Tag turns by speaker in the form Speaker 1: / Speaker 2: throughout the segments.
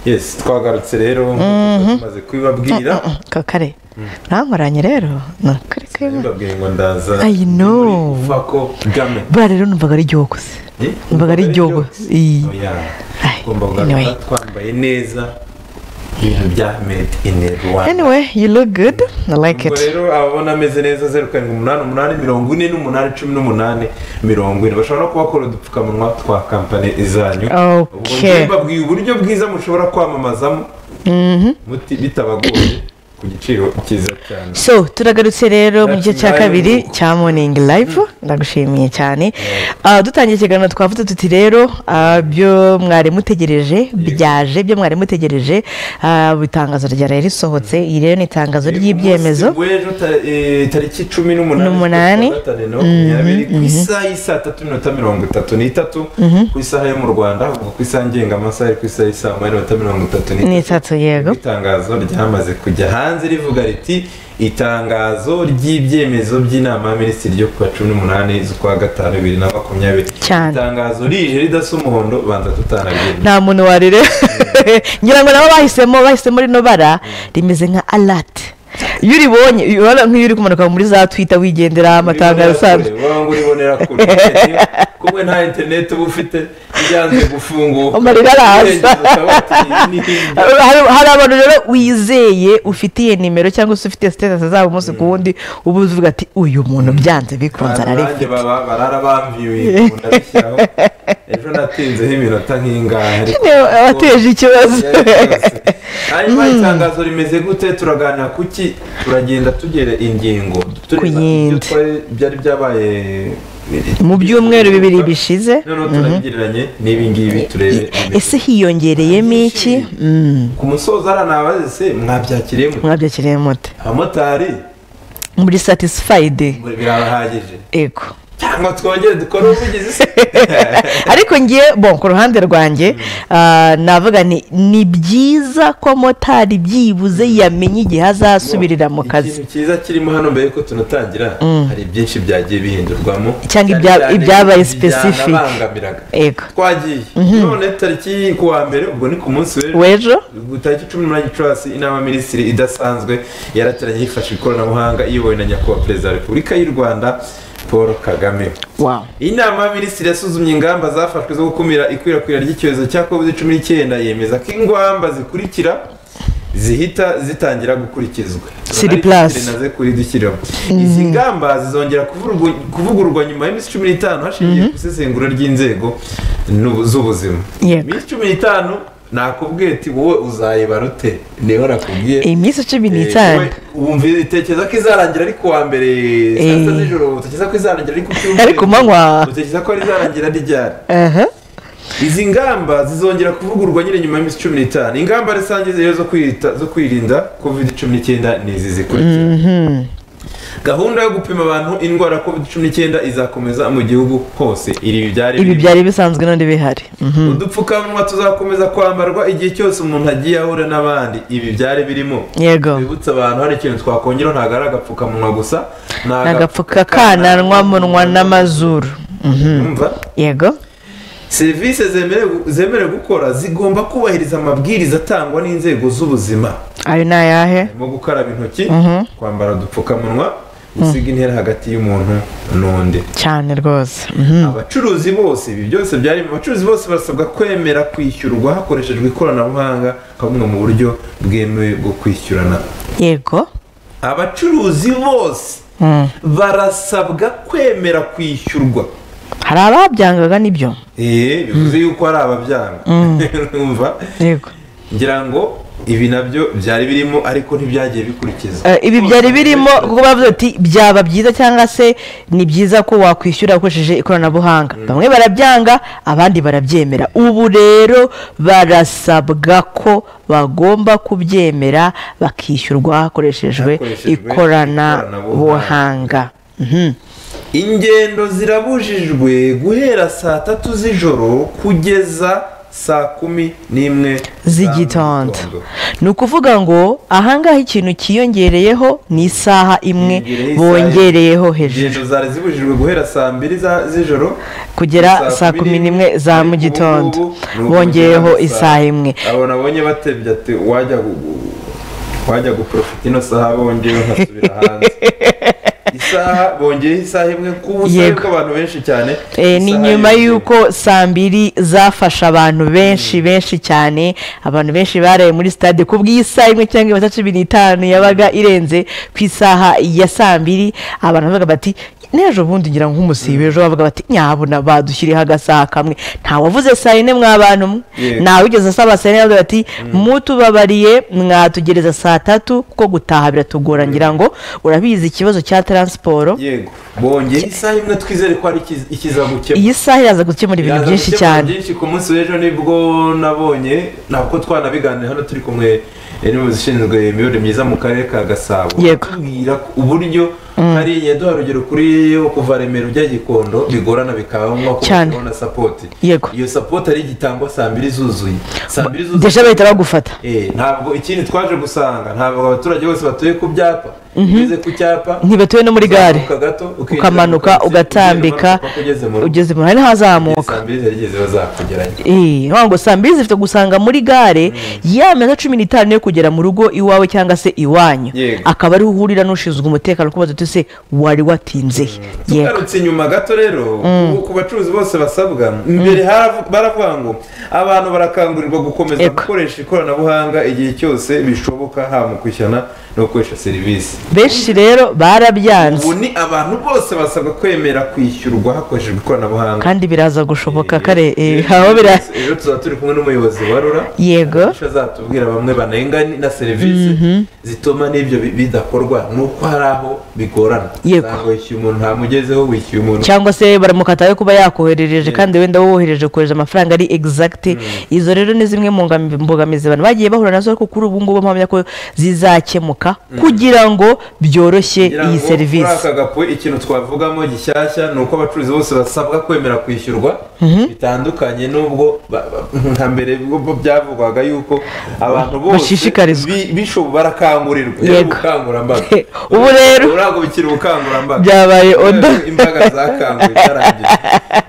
Speaker 1: yesi twagarutse rero nk'uko tumaze kubibabwira
Speaker 2: kakare mwankoranye rero ni ukuri kwima
Speaker 1: mbabwiye ngo ndaza
Speaker 2: I know.
Speaker 1: vuba ko game
Speaker 2: buriya rero numvaga ari igihugu se numvaga ari igihugu iyi
Speaker 1: oya
Speaker 2: Ay,
Speaker 1: ugomba
Speaker 2: anyway.
Speaker 1: kugaragara twambaye neza ibintu bya made in rwanda
Speaker 2: anyway you look good i like
Speaker 1: ubwo
Speaker 2: it
Speaker 1: rero ababona ameze neza zeru karindwi umunani umunani mirongo ine n'umunani cumi n'umunani mirongo ine bashobora no kubakora udupfukamunwa twa kampani izanyu ubwo
Speaker 2: okay
Speaker 1: mbabwiye uburyo bwiza mushobora kwamamazamo muti bitabagoye ku giciro cyiza cyane
Speaker 2: so turagarutse rero mu gice cya
Speaker 1: That's my
Speaker 2: kabiri
Speaker 1: book.
Speaker 2: cya morning live ndagushimiye cyane Ah, dutangiye ikiganiro twavuze tuti rero ah, byo mwari mutegereje byaje byo mwari mutegereje Ah, ubu itangazo rya rero risohotse iyi rero ni itangazo ry'ibyemezo
Speaker 1: Umunsi w'ejo ta- eh, tariki cumi n'umunani
Speaker 2: N'umunani.
Speaker 1: z'ukwa gatanu na makumyabiri ku isaha y'isaa tatu n'iminota mirongo itatu n'itatu ku isaha yo mu rwanda ubwo ku isaha ngengamasaha ari ku isaha y'isaa moya n'iminota mirongo itatu
Speaker 2: ni itatu yego
Speaker 1: itangazo ryamaze kujya hanze rivuga riti itangazo ry'ibyemezo by'inama ya minisitiri ryo ku wa cumi n'umunani z'ukwa gatanu bibiri na makumyabiri
Speaker 2: Cyane.
Speaker 1: itangazo rije ridasa umuhondo banza tutanabwira
Speaker 2: nta muntu warire ngira ngo nabo bahisemo bahisemo rino bara rimeze nka alati iyo uribonye urabona nk'iyo uri kumanuka muri za twita wigendera amatangazo asanzwe
Speaker 1: waba uribonera kure kumwe nta interineti uba ufite byanze gufunguka
Speaker 2: Amarira araza.
Speaker 1: araza
Speaker 2: Hari- hari hari abantu rero wizeye ufitiye nimero cyangwa se ufite sitatasi zabo umunsi ku wundi uba uvuga ati uyu muntu byanze bikunze
Speaker 1: nanjye
Speaker 2: ararifite
Speaker 1: baba barara bamviwe ubu ndabishyiraho ejo natinzeho iminota nk'ingahe ariko
Speaker 2: Niwe wateje ikibazo
Speaker 1: hanyuma itangazo rimeze gute turaganira kuki turagenda tugera ingingo tureba ibyo
Speaker 2: Kuyindi.
Speaker 1: twari- byari byabaye
Speaker 2: mu byumweru bibiri bishize
Speaker 1: noneho turabigereranye n'ibingibi turebe
Speaker 2: ese hiyongereyemo iki Mm,
Speaker 1: ku musozo hariya nabaze se mwabyakiriye mute?
Speaker 2: mwabyakiriye mute
Speaker 1: abamotari
Speaker 2: muri satisifayidi
Speaker 1: birabahagije
Speaker 2: yego
Speaker 1: cyangwa twongere dukore ubuvugizi se
Speaker 2: ariko ngiye bon ku ruhande rwanjye ah, navuga ni ni byiza ko motari byibuze yamenya igihe azasubirira mu kazi
Speaker 1: ikintu cyiza kirimo hano mbere yuko tunatangira hari byinshi byagiye bihindurwamo
Speaker 2: Cyangwa
Speaker 1: Cyane
Speaker 2: ibya-
Speaker 1: cyane
Speaker 2: ibyabaye specific.
Speaker 1: byanabangamiraga
Speaker 2: yego
Speaker 1: twagiye none tariki ku wa mbere ubwo ni ku munsi w'ejo
Speaker 2: wejo
Speaker 1: tariki cumi n'umunani gicurasi inama minisitiri idasanzwe yarateranye yifashishije ikoranabuhanga iyobowe na nyakubahwa perezida wa repubulika y'u rwanda paul kagame
Speaker 2: wow
Speaker 1: inama ya minisitiri yasuzumye ingamba zafashwe zo gukumira ikwirakwira ry'icyorezo cya covid cumi n'icyenda yemeza ko ingamba zikurikira zihita zitangira gukurikizwa
Speaker 2: Siri plus.
Speaker 1: naze kuri dushyiraho izi ngamba zizongera kuvurwa- kuvugururwa nyuma y'iminsi cumi n'itanu hashingiye ku isesengura ry'inzego n'ubu- z'ubuzima
Speaker 2: Yego.
Speaker 1: iminsi cumi n'itanu nakubwiye ati wowe uzayibara ute niho nakubwiye
Speaker 2: iyi minsi cumi
Speaker 1: Eh,
Speaker 2: n'itanu
Speaker 1: wowe wumva itekereza ko izarangira ari kuwa mbere saa sita
Speaker 2: Eh.
Speaker 1: z'ijoro utekereza ko izarangira ari ku cyumweru
Speaker 2: Ari ku manywa.
Speaker 1: utekereza ko ari izarangira ari ryari
Speaker 2: aha
Speaker 1: izi ngamba zizongera kuvugururwa nyine nyuma y'iminsi cumi n'itanu ingamba rusange rero zo kwita- zo kwirinda covid cumi n'icyenda ni izi zikurikira gahunda yo gupima abantu indwara ya covid cumi n'icyenda izakomeza mu gihugu hose ibi byari
Speaker 2: ibi
Speaker 1: biri-
Speaker 2: byari bisanzwe n'undi bihari Mhm.
Speaker 1: udupfukamunwa tuzakomeza kwambarwa igihe cyose umuntu agiye ahura n'abandi ibi byari birimo
Speaker 2: yego
Speaker 1: bibutsa abantu hari ikintu twakongeraho ntabwo ari agapfukamunwa gusa ni
Speaker 2: nagapfuka kananwa munwa n'amazuru Mhm.
Speaker 1: Yumva?
Speaker 2: yego
Speaker 1: serivisi zemerewe- zemerewe gukora zigomba kubahiriza amabwiriza atangwa n'inzego z'ubuzima
Speaker 2: ayo ni ayahe
Speaker 1: harimo gukaraba intoki kwambara udupfukamunwa gusiga intera hagati y'umuntu n'undi
Speaker 2: cyane rwose Mhm.
Speaker 1: abacuruzi bose ibi byose byari abacuruzi bose barasabwa kwemera kwishyurwa hakoreshejwe ikoranabuhanga nka bumwe mu buryo bwemewe bwo kwishyurana
Speaker 2: yego
Speaker 1: abacuruzi bose
Speaker 2: Mm.
Speaker 1: barasabwa kwemera kwishyurwa
Speaker 2: hari ababyangaga nibyo
Speaker 1: eee bivuze yuko hari ababyanga urumva
Speaker 2: yego
Speaker 1: ngira ngo ibi nabyo byari birimo ariko ntibyagiye bikurikizwa
Speaker 2: Eh, ibi byari birimo kuko bavuze ati byaba byiza cyangwa se ni byiza ko wakwishyura ukoresheje ikoranabuhanga bamwe barabyanga abandi barabyemera ubu rero barasabwa ko bagomba kubyemera bakishyurwa hakoreshejwe
Speaker 1: Hakoreshejwe
Speaker 2: ikoranabuhanga Mhm.
Speaker 1: ingendo zirabujijwe guhera saa tatu z'ijoro kugeza saa kumi n'imwe
Speaker 2: z'igitondo
Speaker 1: za mu gitondo.
Speaker 2: ni ukuvuga ngo ahangaha ikintu kiyongereyeho ni isaha imwe
Speaker 1: Yongereyeho isaha
Speaker 2: bongereyeho hejuru
Speaker 1: ingendo zari zibujijwe guhera saa mbiri za- z'ijoro
Speaker 2: kugera saa kumi n'imwe za mu gitondo bongeyeho isaha imwe
Speaker 1: abo nabonye batebye ati wajya gu- gu- wajya guprofita ino saha bongeyeho nkasubira hanze isaha bongeyeho isaha imwe ku busabe
Speaker 2: Yego.
Speaker 1: bw'abantu benshi cyane
Speaker 2: Eh, ni
Speaker 1: isaha
Speaker 2: nyuma
Speaker 1: yiyongereye.
Speaker 2: y'uko saa mbiri zafasha abantu benshi benshi cyane abantu benshi baraye muri stade ku bw'isaha imwe cyangwa iminota cumi n'itanu yabaga irenze ku isaha ya saa mbiri abantu bavuga bati n'ejo bundi ngira ngo nk'umusibe ejo bavuga bati nyabona badushyiriyeho agasaha kamwe ntawavuze saa yine mwa bantu mwe
Speaker 1: Yego.
Speaker 2: ntawe ugeze saa saa yine bavuga bati mutubabariye mwatugereza saa tatu kuko gutaha biratugora ngira ngo urabizi ikibazo cya taransiporo
Speaker 1: yego bongeye isaha imwe twizere ko ari ikiz- ikizagukemura
Speaker 2: iyi saha iraza gukemura ibintu
Speaker 1: Yaza
Speaker 2: byinshi
Speaker 1: gukemura
Speaker 2: cyane
Speaker 1: byinshi ku munsi w'ejo nibwo nabonye ntabwo twanabiganira hano turi kumwe n'umuyobozi ushinzwe imiyoborere myiza mu karere ka gasabo
Speaker 2: Yego.
Speaker 1: atubwira uburyo hari yaduha urugero kuri yo kuva remera ujya gikondo bigorana bikaba ngombwa ko
Speaker 2: Cyane.
Speaker 1: babona sapoti
Speaker 2: Yego.
Speaker 1: iyo sapoti ari igitangwa saa mbiri zuzuye saa mbiri zuzuye
Speaker 2: deja bahita bagufata
Speaker 1: Eh, ntabwo ikindi twaje gusanga ntabwo abaturage bose batuye ku byapa ugeze ku cyapa
Speaker 2: ntibatuye no muri gare
Speaker 1: uzamuka gato, ukinjira mu
Speaker 2: ukamanuka
Speaker 1: taxi,
Speaker 2: ugatambika
Speaker 1: ugiye umanuka ugeze mu rugo.
Speaker 2: ugeze mu hari n'ahazamuka
Speaker 1: saa mbiri zarigeze bazakugeranya
Speaker 2: Eh, urumva ngo saa mbiri zifite gusanga muri gare ya minota cumi n'itanu yo kugera mu rugo iwawe cyangwa se iwanyu
Speaker 1: Yego.
Speaker 2: akaba ariho uhurira n'ushinzwe umutekano kubaza uti se wari watinze he?" yego
Speaker 1: tugarutse inyuma gato rero ubu ku bacuruzi bose basabwa mbere haravu- baravuga ngo abantu barakangurirwa gukomeza
Speaker 2: Eko.
Speaker 1: gukoresha ikoranabuhanga igihe cyose bishoboka haba mu kwishyurana no gukoresha serivisi
Speaker 2: benshi rero barabyanze
Speaker 1: ubu ni abantu bose basabwa kwemera kwishyurwa hakoreshejwe ikoranabuhanga
Speaker 2: kandi biraza gushoboka kare eh,
Speaker 1: Eh,
Speaker 2: aho bira
Speaker 1: ejo tuzaba turi kumwe n'umuyobozi wa rura
Speaker 2: yego
Speaker 1: Akenshi azatubwira bamwe banenga na serivisi zituma n'ibyo bi- bidakorwa ni uko hari aho bigorana
Speaker 2: Yego.
Speaker 1: usanga wishyuye umuntu ntamugezeho wishyuye umuntu
Speaker 2: cyangwa se baramukataye kuba yakoherereje kandi wenda wohereje kohereza amafaranga ari exact izo rero ni zimwe mu ngam- mbogamizi abantu bagiye bahura nazo ariko kuri ubu ngubu mpamya ko zizakemuka kugira ngo byoroshye
Speaker 1: Ngira
Speaker 2: iyi
Speaker 1: ngo
Speaker 2: serivisi
Speaker 1: Muri aka gapu ikintu twavugamo gishyashya ni uko abacuruzi bose basabwa kwemera kwishyurwa bitandukanye n'ubwo ba- ba- nka mbere ubwo byavugwaga yuko abantu bose
Speaker 2: Bashishikarizwa.
Speaker 1: bi- bishobo barakangurirwa Rero
Speaker 2: Yego.
Speaker 1: ubukangurambaga
Speaker 2: Ubu rero-
Speaker 1: ubu ntabwo bikiri ubukangurambaga
Speaker 2: Byabaye oda.
Speaker 1: imbaga zakanguye zarangiye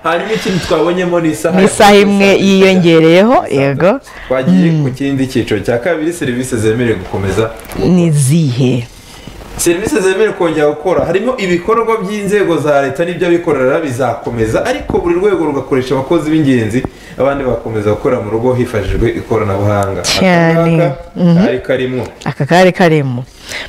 Speaker 1: hanyuma ikintu twabonyemo ni isaha
Speaker 2: Ni isaha imwe
Speaker 1: ya-
Speaker 2: yiyongereyeho, yego.
Speaker 1: twagiye ku kindi cyiciro cya kabiri serivisi zemerewe gukomeza
Speaker 2: ni zihe
Speaker 1: serivisi zemerewe kongera gukora harimo ibikorwa by'inzego za leta n'iby'abikorera bizakomeza ariko buri rwego rugakoresha abakozi b'ingenzi abandi bagakomeza gukora mu rugo hifashishijwe ikoranabuhanga
Speaker 2: Cyane.
Speaker 1: ari karimo
Speaker 2: aka kari karimo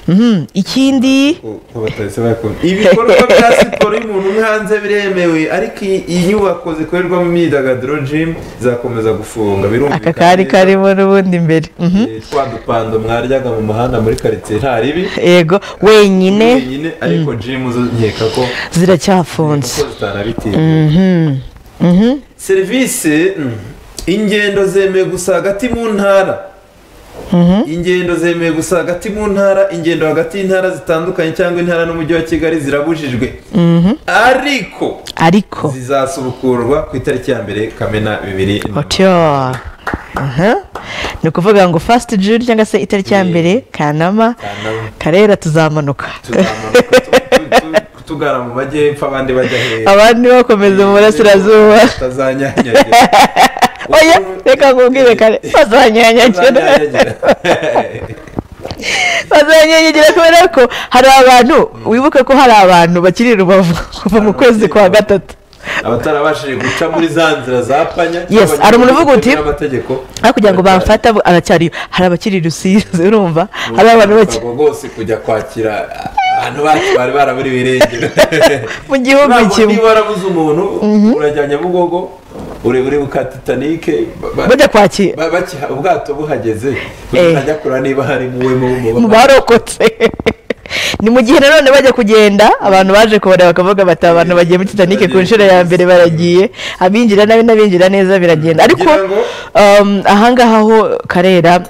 Speaker 2: Mhm. ikindi
Speaker 1: bataretse bakunda ibikorwa bya siporo y'umuntu uri hanze biremewe ariko iyi- iyi nyubako zikorerwamo imyidagaduro jimu zakomeza gufunga birumvikana
Speaker 2: aka kari
Speaker 1: neza.
Speaker 2: karimo n'ubundi imbere Mhm.
Speaker 1: Eh, twa dupando mwaryaga mu muhanda muri karitsiye nta ribi
Speaker 2: yego wenyine
Speaker 1: wenyine ariko jimu zo nkeka ko
Speaker 2: ziracyafunze
Speaker 1: Kuko zitanabitinda. serivisi mm, ingendo zemewe gusa hagati mu ntara ingendo zemewe gusa hagati mu ntara ingendo hagati y'intara zitandukanye cyangwa intara n'umujyi wa kigali zirabujijwe ariko
Speaker 2: ariko
Speaker 1: zizasubukurwa ku itariki ya mbere kamena bibiri na-
Speaker 2: Otyo. Aha. ni ukuvuga ngo fasiti juri cyangwa se itariki ya mbere kanama
Speaker 1: Kanama.
Speaker 2: karera tuzamanuka
Speaker 1: Tuzamuka tu- tu- tu- tugana mu majyepfo abandi bajya hejuru
Speaker 2: abandi bakomeza mu burasirazuba
Speaker 1: tutazanyanyagira
Speaker 2: oya reka nkubwire kare bazanyanyagira
Speaker 1: Tutazanyanyagira.
Speaker 2: bazanyanyagira kubera ko hari abantu wibuke ko hari abantu bakiri rubavu kuva mu kwezi kwa gatatu
Speaker 1: abatarabashije guca muri za nzira za panya
Speaker 2: Yes,
Speaker 1: cyangwa
Speaker 2: hari umuntu uvuga uti,
Speaker 1: n'amategeko
Speaker 2: aho kugira ngo bamfate abo- aracyariyo hari abakiri rusizi urumva hari abantu bake
Speaker 1: Urubyiruko rwose kujya kwakira abantu bacu bari baraburiwe irengero
Speaker 2: mu gihugu
Speaker 1: Ntabwo
Speaker 2: kimwe
Speaker 1: niba warabuze umuntu urajya nyabugogo uri uri bukatitanike
Speaker 2: bajya kwakira
Speaker 1: ubwato buhageze
Speaker 2: Eh.
Speaker 1: bajya kureba niba hari muwe mu
Speaker 2: mu barokotse ni mu gihe nanone bajya kugenda abantu baje kubareba bakavuga bati abantu bagiye muri titanike ku nshuro ya mbere baragiye abinjira nabi n'abinjira neza biragenda ariko
Speaker 1: Kugira ngo-
Speaker 2: um, ahangaha ho karera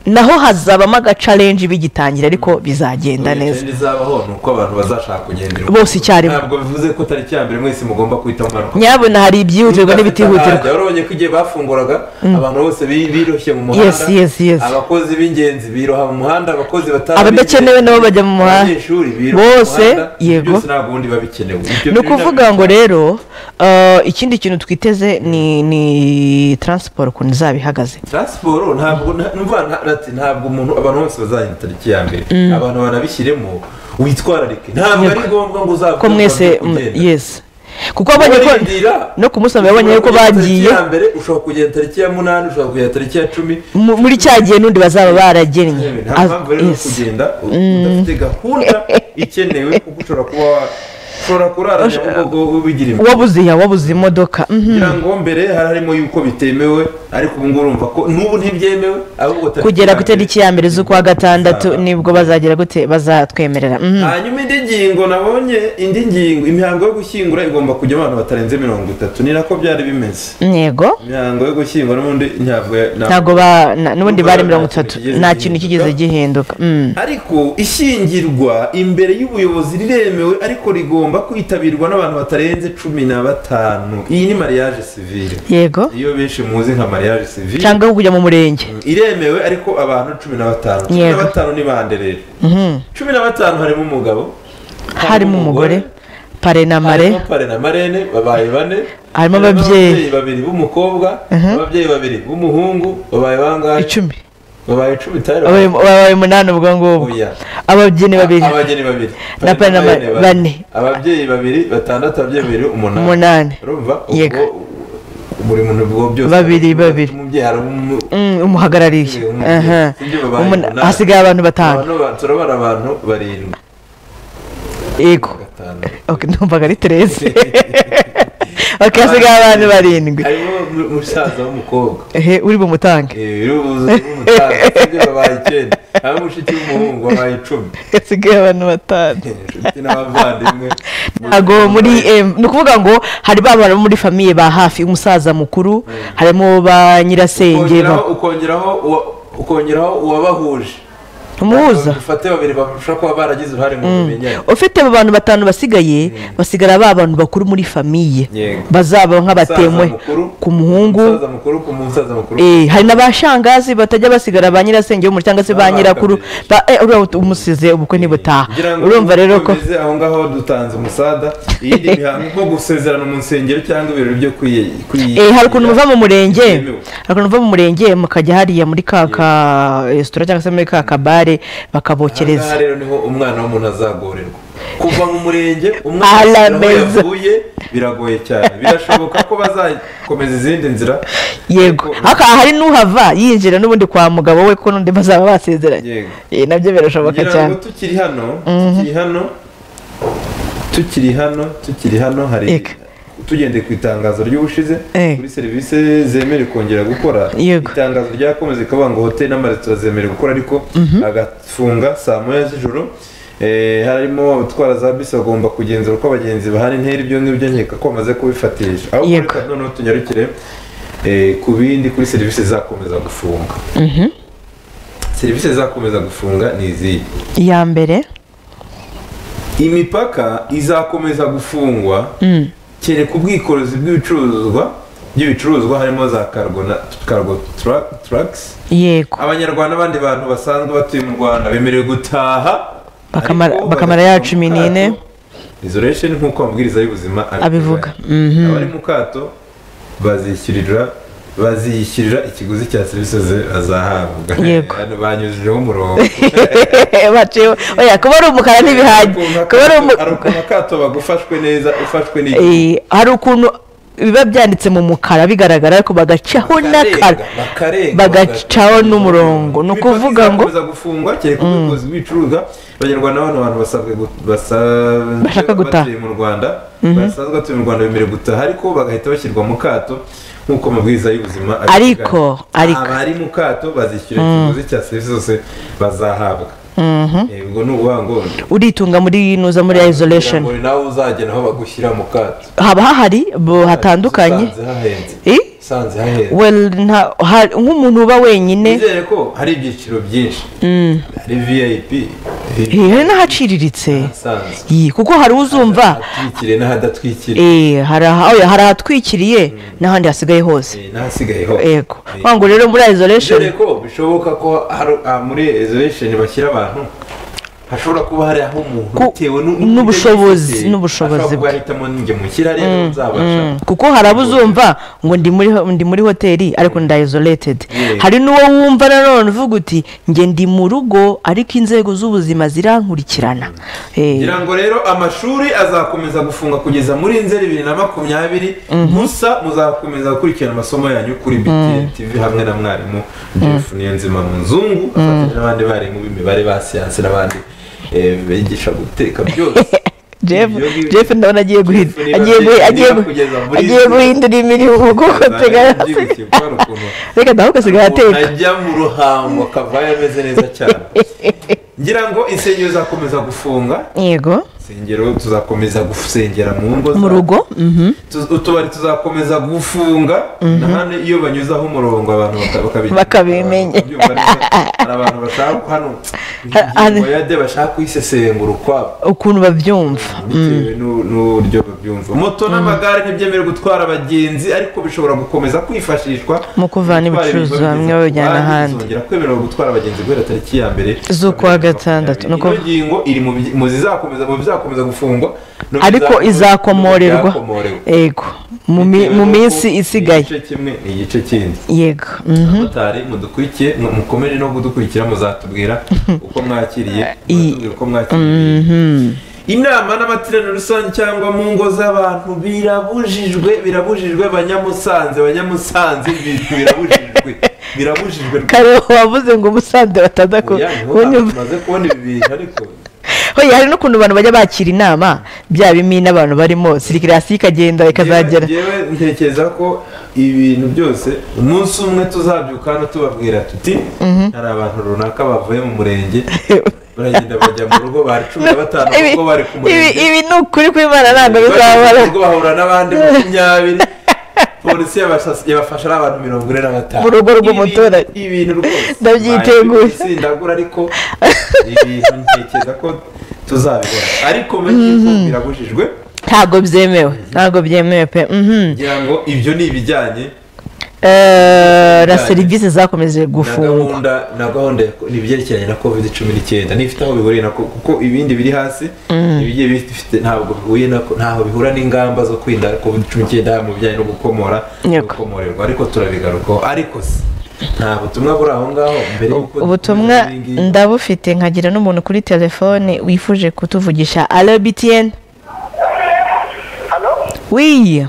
Speaker 2: naho hazabamo agacarenji bigitangira ariko bizagenda neza
Speaker 1: neza izabaho ni uko abantu bazashaka kugendera
Speaker 2: Bose icyarimwe.
Speaker 1: ntabwo bivuze ko tariki ya mbere mwese mugomba guhitamo abantu
Speaker 2: nyabona hari ibyihutirwa n'ibitihutirwa
Speaker 1: yarabonye ko igihe bafunguraga abantu bose bi- biroshye mu
Speaker 2: Yes,
Speaker 1: muhanda
Speaker 2: yes, yes.
Speaker 1: abakozi b'ingenzi biroha mu muhanda abakozi batari
Speaker 2: Abadakenewe nabo bajya mu muhanda.
Speaker 1: abanyeshuri biroha
Speaker 2: Bose,
Speaker 1: mu muhanda, ibyo
Speaker 2: yego.
Speaker 1: byose ntabwo ubundi biba bikenewe Ibyo
Speaker 2: ni
Speaker 1: bintu
Speaker 2: ukuvuga ngo rero eh, ikindi kintu twiteze ni ni taransiporo ukuntu izaba ihagaze
Speaker 1: taransiporo ntabwo nta- numva nta- ati, ntabwo umuntu abantu bose bazagenda tariki ya mbere abantu banabishyiremo witwararike ntabwo ari ngombwa ngo uzavuge
Speaker 2: ko
Speaker 1: ngo
Speaker 2: mwese
Speaker 1: abantu bari kugenda.
Speaker 2: yesi kuko wabonye ko
Speaker 1: Barindira.
Speaker 2: no ku musozi wabonye yuko
Speaker 1: Ushobora kugenda
Speaker 2: bagiye
Speaker 1: tariki ya mbere ushobora kugenda tariki ya munani ushobora kugenda tariki ya cumi
Speaker 2: mu- muri cya gihe n'undi bazaba baragennye
Speaker 1: nta mpamvu rero yo
Speaker 2: Yes.
Speaker 1: kugenda udafite gahunda ikenewe kuko ushobora kuba wa- ushobora kurara nyabugogo wigira imbere
Speaker 2: wabuze iya wabuze imodoka mhm.
Speaker 1: kugira ngo mbere hari harimo yuko bitemewe ariko ubu ngubu urumva ko n'ubu ntibyemewe ahubwo tariki
Speaker 2: kugera
Speaker 1: ya
Speaker 2: ku
Speaker 1: mbere-
Speaker 2: itariki ya mbere z'ukwa gatandatu
Speaker 1: Izaba.
Speaker 2: nibwo bazagera gute bazatwemerera mhm.
Speaker 1: hanyuma indi ngingo nabonye indi ngingo imihango yo gushyingura igomba kujya abantu batarenze mirongo itatu ni nako byari bimeze
Speaker 2: yego
Speaker 1: imihango yo gushyingura n'ubundi ntabwo ntabwo-
Speaker 2: ntabwo ba na- n'ubundi
Speaker 1: Nubwo
Speaker 2: bari
Speaker 1: nta
Speaker 2: mirongo
Speaker 1: kintu
Speaker 2: itatu
Speaker 1: kigeze
Speaker 2: nta kintu kigeze
Speaker 1: gihinduka.
Speaker 2: gihinduka mhm.
Speaker 1: ariko ishyingirwa imbere y'ubuyobozi riremewe ariko rigomba kwitabirwa n'abantu batarenze cumi na batanu iyi ni mariage civile
Speaker 2: yego
Speaker 1: iyo benshi muzi nka mariage civile
Speaker 2: cyangwa kujya mu murenge
Speaker 1: iremewe ariko abantu cumi na batanu cumi na
Speaker 2: Yego.
Speaker 1: batanu ni bande rero
Speaker 2: Mhm.
Speaker 1: cumi na batanu harimo umugabo
Speaker 2: harimo umugore pare na mare
Speaker 1: harimo pare na marene babaye bane
Speaker 2: Harimo ababyeyi.
Speaker 1: babiri b'umukobwa ababyeyi babiri b'umuhungu babaye bangahe
Speaker 2: icumi
Speaker 1: babaye icumi tayari
Speaker 2: Abaye- babaye umunani ubwo ngubwo
Speaker 1: Oya.
Speaker 2: ababyinnyi babiri
Speaker 1: abageni babiri
Speaker 2: Na
Speaker 1: Abageni
Speaker 2: bane
Speaker 1: babiri
Speaker 2: bane.
Speaker 1: ababyeyi babiri batandatu ababyeyi babiri umunani
Speaker 2: umunani
Speaker 1: urumva
Speaker 2: Yego.
Speaker 1: ubwo buri muntu ubwo byose
Speaker 2: Babiri, babiri.
Speaker 1: umubyeyi hari umu-
Speaker 2: Mm, umuhagarariye
Speaker 1: umubyeyi,
Speaker 2: Aha.
Speaker 1: sibyo babaye
Speaker 2: Umuna-
Speaker 1: umunani.
Speaker 2: hasigaye abantu batanu
Speaker 1: Abantu ba- turabara abantu barindwi
Speaker 2: yego
Speaker 1: batanu
Speaker 2: Ok, numvaga ari terese ok hasigaye abantu barindwi
Speaker 1: harimo umu- umusaza w'umukobwa
Speaker 2: ehe uri bumutange
Speaker 1: Eh, uri buze umusaza sibyo babaye icyenda harimo mushiki w'umuhungu wabaye icumi
Speaker 2: hasigaye abantu batanu
Speaker 1: Eh, inshuti n'abavandimwe
Speaker 2: ntago muri eh, ni ukuvuga ngo hari ba bantu bo muri famiye ba hafi umusaza mukuru harimo ba nyirasenge ba-
Speaker 1: ukongeraho ukongeraho uwa- ukongeraho uwabahuje
Speaker 2: umuhuza
Speaker 1: dufate babiri barusha kuba baragize uruhare mu bumenyane
Speaker 2: ufite abo bantu batanu basigaye basigara ba bantu bakuru muri famiye
Speaker 1: Yego.
Speaker 2: bazaba nk'abatemwe
Speaker 1: Umusaza mukuru,
Speaker 2: ku muhungu
Speaker 1: umusaza mukuru ku musaza mukuru
Speaker 2: Eh, hari n'abashangazi batajya basigara ba nyirasenge w'umuryango cyangwa se ba
Speaker 1: N'abakabiri.
Speaker 2: nyirakuru ba- eh, uriya ut- umusize ubukwe ntibutaha
Speaker 1: kugira ngo
Speaker 2: urumva rero ko
Speaker 1: dukomeze aho ngaho dutanze umusada iyindi mihango nko gusezerana mu nsengero cyangwa ibirori byo kwiye kwiye-
Speaker 2: Eh, hari ukuntu muva mu murenge
Speaker 1: Byemewe.
Speaker 2: hari ukuntu muva mu murenge mukajya hariya muri ka ka resitora cyangwa se muri ka kabare bakabokereza
Speaker 1: Aha rero niho umwana w'umuntu azagorerwa kuva mu murenge
Speaker 2: Ala
Speaker 1: umwana aho
Speaker 2: meza.
Speaker 1: yavuye biragoye cyane birashoboka ko bazakomeza izindi nzira
Speaker 2: yego
Speaker 1: Ariko-
Speaker 2: ariko aha hari n'uhava yinjira n'ubundi kwa mugabo we ko n'undi bazaba basezeranye
Speaker 1: Yego.
Speaker 2: Eh, nabyo birashoboka
Speaker 1: kugira
Speaker 2: cyane
Speaker 1: ngo tukiri hano tukiri hano tukiri hano tukiri hano hari
Speaker 2: Eka.
Speaker 1: tugendeye ku itangazo ry'ubushize
Speaker 2: Eh.
Speaker 1: kuri serivisi zemerewe kongera gukora
Speaker 2: Yego.
Speaker 1: itangazo ryakomeze rikavuga ngo hoteli n'amaresitora zemerewe gukora ariko agafunga saa moya z'ijoro Eh, harimo abatwara za bisi bagomba kugenzura uko abagenzi bahana intera ibyo ngibyo nkeka ko bamaze kubifatisha aho
Speaker 2: Yego.
Speaker 1: kureka noneho tunyarukire eh, ku bindi kuri serivisi zakomeza gufunga serivisi zakomeza gufunga ni izihe
Speaker 2: iya mbere
Speaker 1: imipaka izakomeza gufungwa kereka ubwikorezi bw'ibicuruzwa by'ibicuruzwa harimo za cargo na cargo tra- trucks
Speaker 2: yego
Speaker 1: abanyarwanda n'abandi bantu basanzwe batuye mu rwanda bemerewe gutaha
Speaker 2: Bakamara-
Speaker 1: ariko
Speaker 2: bakamara
Speaker 1: bari
Speaker 2: ya
Speaker 1: mu
Speaker 2: cumi n'ine.
Speaker 1: kato. isolation nk'uko amabwiriza y'ubuzima
Speaker 2: Abivuga.
Speaker 1: abari mu kato bazishyurira baziyishyurira ikiguzi cya serivisi ze- azahabwa
Speaker 2: Yego.
Speaker 1: Hano banyujijeho umurongo
Speaker 2: baciyeho oya kuba ari umukara ntibihagije kuba ari umu-
Speaker 1: hari ukuntu akato bagufashwe neza ufashwe n'igihe
Speaker 2: Eh, hari ukuntu biba byanditse mu mukara bigaragara ariko bagacaho n'akara
Speaker 1: bakarenga
Speaker 2: bagacaho n'umurongo ni ukuvuga ngo
Speaker 1: bikomeza gufungwa kereka ubuyobozi bw'ibicuruzwa abanyarwanda bano bantu basabwe gu- basa-
Speaker 2: Bashaka gutaha.
Speaker 1: batuye mu rwanda basanzwe batuye mu rwanda bemerewe gutaha ariko bagahita bashyirwa mu kato nk'uko amabwiriza y'ubuzima abiteganya.
Speaker 2: Ariko, ariko.
Speaker 1: abari mu kato bazishyura ikiguzi cya serivisi zose bazahabwa Eh, ubwo ni ubuvuga ngo
Speaker 2: uritunga muri nuza muri isolation
Speaker 1: ngo ni nawe uzagena aho bagushyira mu kato
Speaker 2: haba hahari bo hatandukanye
Speaker 1: zisanze hahenze
Speaker 2: Eh?
Speaker 1: usanze hahera
Speaker 2: well nta- ha- nk'umuntu uba wenyine
Speaker 1: nizere ko hari ibyiciro byinshi hari vip
Speaker 2: eh, hari n'ahaciriritse
Speaker 1: ahasanzwe
Speaker 2: Yi, kuko hari uzumva
Speaker 1: ahatwikiriye n'ahadadatwikiriye
Speaker 2: eh, hari aha- oya, hari ahatwikiriye n'ahandi hasigaye hose
Speaker 1: n'ahasigaye hose
Speaker 2: yego
Speaker 1: Eh,
Speaker 2: ntabwo rero muri isolation
Speaker 1: nizere ko bishoboka ko hari- ah, muri isolation bashyira abantu hashobora kuba hari aho umuntu
Speaker 2: Ku-
Speaker 1: bitewe nu-
Speaker 2: n'ubushobozi-
Speaker 1: n'ibyo yifite,
Speaker 2: n'ubushobozi
Speaker 1: ashobora kuba
Speaker 2: bwe.
Speaker 1: ahitamo njye mu kira rero nzabasha
Speaker 2: Mm, kuko hari abo uzumva ngo ndi muri ho- ndi muri hoteli ariko nda isolated
Speaker 1: Yeah.
Speaker 2: hari n'uwo wumva nanone uvuga uti nge ndi mu rugo ariko inzego z'ubuzima zirankurikirana Eh,
Speaker 1: ngira ngo rero amashuri azakomeza gufunga kugeza muri nzeri bibiri na makumyabiri gusa muzakomeza gukurikirana amasomo yanyu kuri btn tv hamwe na mwarimu jeff niyonzima mu nzungu afatanyije n'abandi barimu b'imibare ba siyansi n'abandi eh, bigisha guteka byose
Speaker 2: Jeff
Speaker 1: Ibyo ngibyo-
Speaker 2: Jeff ndabona agiye guhinda
Speaker 1: niba-
Speaker 2: agiye guhi-
Speaker 1: niba
Speaker 2: agiye gu-
Speaker 1: kugeza muri-
Speaker 2: agiye guhindura imirimo kuko teganya
Speaker 1: Byibutse ko hari ukuntu
Speaker 2: reka nawe ugasigaye
Speaker 1: umuntu
Speaker 2: ateka
Speaker 1: ajya mu ruhango akavayo ameze neza cyane ngira ngo insengero zakomeza gufunga
Speaker 2: yego
Speaker 1: insengero tuzakomeza gusengera mu ngo
Speaker 2: mu
Speaker 1: zacu.
Speaker 2: rugo mhm.
Speaker 1: Tuz- utubari tuzakomeza gufunga nahane iyo banyuzaho umurongo abantu baka- bakabimenya.
Speaker 2: Bakabimenya.
Speaker 1: Abantu babyumva neza. hari abantu bashaka hano ingingo ya de bashaka kuyisesengura ukwabo
Speaker 2: ukuntu babyumva
Speaker 1: bitewe n'u- n'uburyo babyumva moto n'amagare ntibyemewe gutwara abagenzi ariko bishobora gukomeza kwifashishwa
Speaker 2: Mu kuvana
Speaker 1: gutwara
Speaker 2: ibicuruzwa
Speaker 1: ibintu
Speaker 2: bamwe
Speaker 1: babigeza ku
Speaker 2: babijyana
Speaker 1: bandi,
Speaker 2: ahandi.
Speaker 1: bizongera kwemererwa gutwara abagenzi guhera tariki ya mbere
Speaker 2: Z'ukwa gatandatu.
Speaker 1: ino
Speaker 2: Nuko-
Speaker 1: ngingo iri mu bi- mu zizakomeza mu bizakomeza gufungwa no mu
Speaker 2: ariko
Speaker 1: bizakomeza-
Speaker 2: izakomorerwa
Speaker 1: mu byakomorerwa.
Speaker 2: yego mu mi- mu minsi isigaye
Speaker 1: igice kimwe ni igice kindi
Speaker 2: yego mhm.
Speaker 1: abamotari mudukurikiye mu- mukomeje no kudukurikira muzatubwira uko mwakiriye muzatubwira uko mwakiriye inama n'amateraniro rusange cyangwa mu ngo z'abantu birabujijwe birabujijwe banyamusanze banyamusanze bi- birabujijwe birabujijwe
Speaker 2: kare wavuze ngo umusanze bataza ku
Speaker 1: Oya, niho
Speaker 2: kunyumva
Speaker 1: tumaze kubona ibi bintu ariko
Speaker 2: Oya, hari n'ukuntu abantu bajya bakira inama bya bimina n'abantu barimo sirikirasi ikagenda ikazagera
Speaker 1: Njyewe- njyewe ntekereza ko ibintu byose umunsi umwe tuzabyuka hano tubabwira tuti hari abantu runaka bavuye mu murenge baragenda bajya mu rugo bari cumi na batanu
Speaker 2: Ibi-
Speaker 1: kuko bari ku
Speaker 2: ibi
Speaker 1: murenge
Speaker 2: ibi ni ukuri kw'imana ntabwo bizabara
Speaker 1: ubwo bahura n'abandi makumyabiri polisi yabasha- yabafashe ari abantu mirongo ine na batanu
Speaker 2: Mu rugo rw'umuturage.
Speaker 1: Ibi- ibintu rwose
Speaker 2: Ndabyiteguye.
Speaker 1: Mbaye polisi ndagura ariko ibintu ntekereza ko tuzabibona ariko muri iyi nzu birabujijwe
Speaker 2: ntabwo byemewe ntabwo byemewe pe mhm.
Speaker 1: ngira ngo ibyo ni ibijyanye
Speaker 2: Eh, na
Speaker 1: Bijyanye.
Speaker 2: serivisi zakomeje
Speaker 1: na
Speaker 2: gufungwa
Speaker 1: gahunda na gahunda ya- ni ibyerekeranye na covid cumi n'icyenda nifite aho bihuriye na ko- kuko ibindi biri hasi ibigiye bifite ntabwo bihuye na ko- ntaho bihura n'ingamba zo kwirinda covid cumi n'icyenda yaba mu bijyanye no gukomora no
Speaker 2: Yego.
Speaker 1: gukomorerwa ariko turabigarukaho ariko se nta butumwa buri aho ngaho mbere y'uko
Speaker 2: ubutumwa
Speaker 1: dukomeza ibi ngibi.
Speaker 2: ndabufite nkagira n'umuntu kuri telefone wifuje kutuvugisha alo btn
Speaker 3: Halo?
Speaker 2: wiya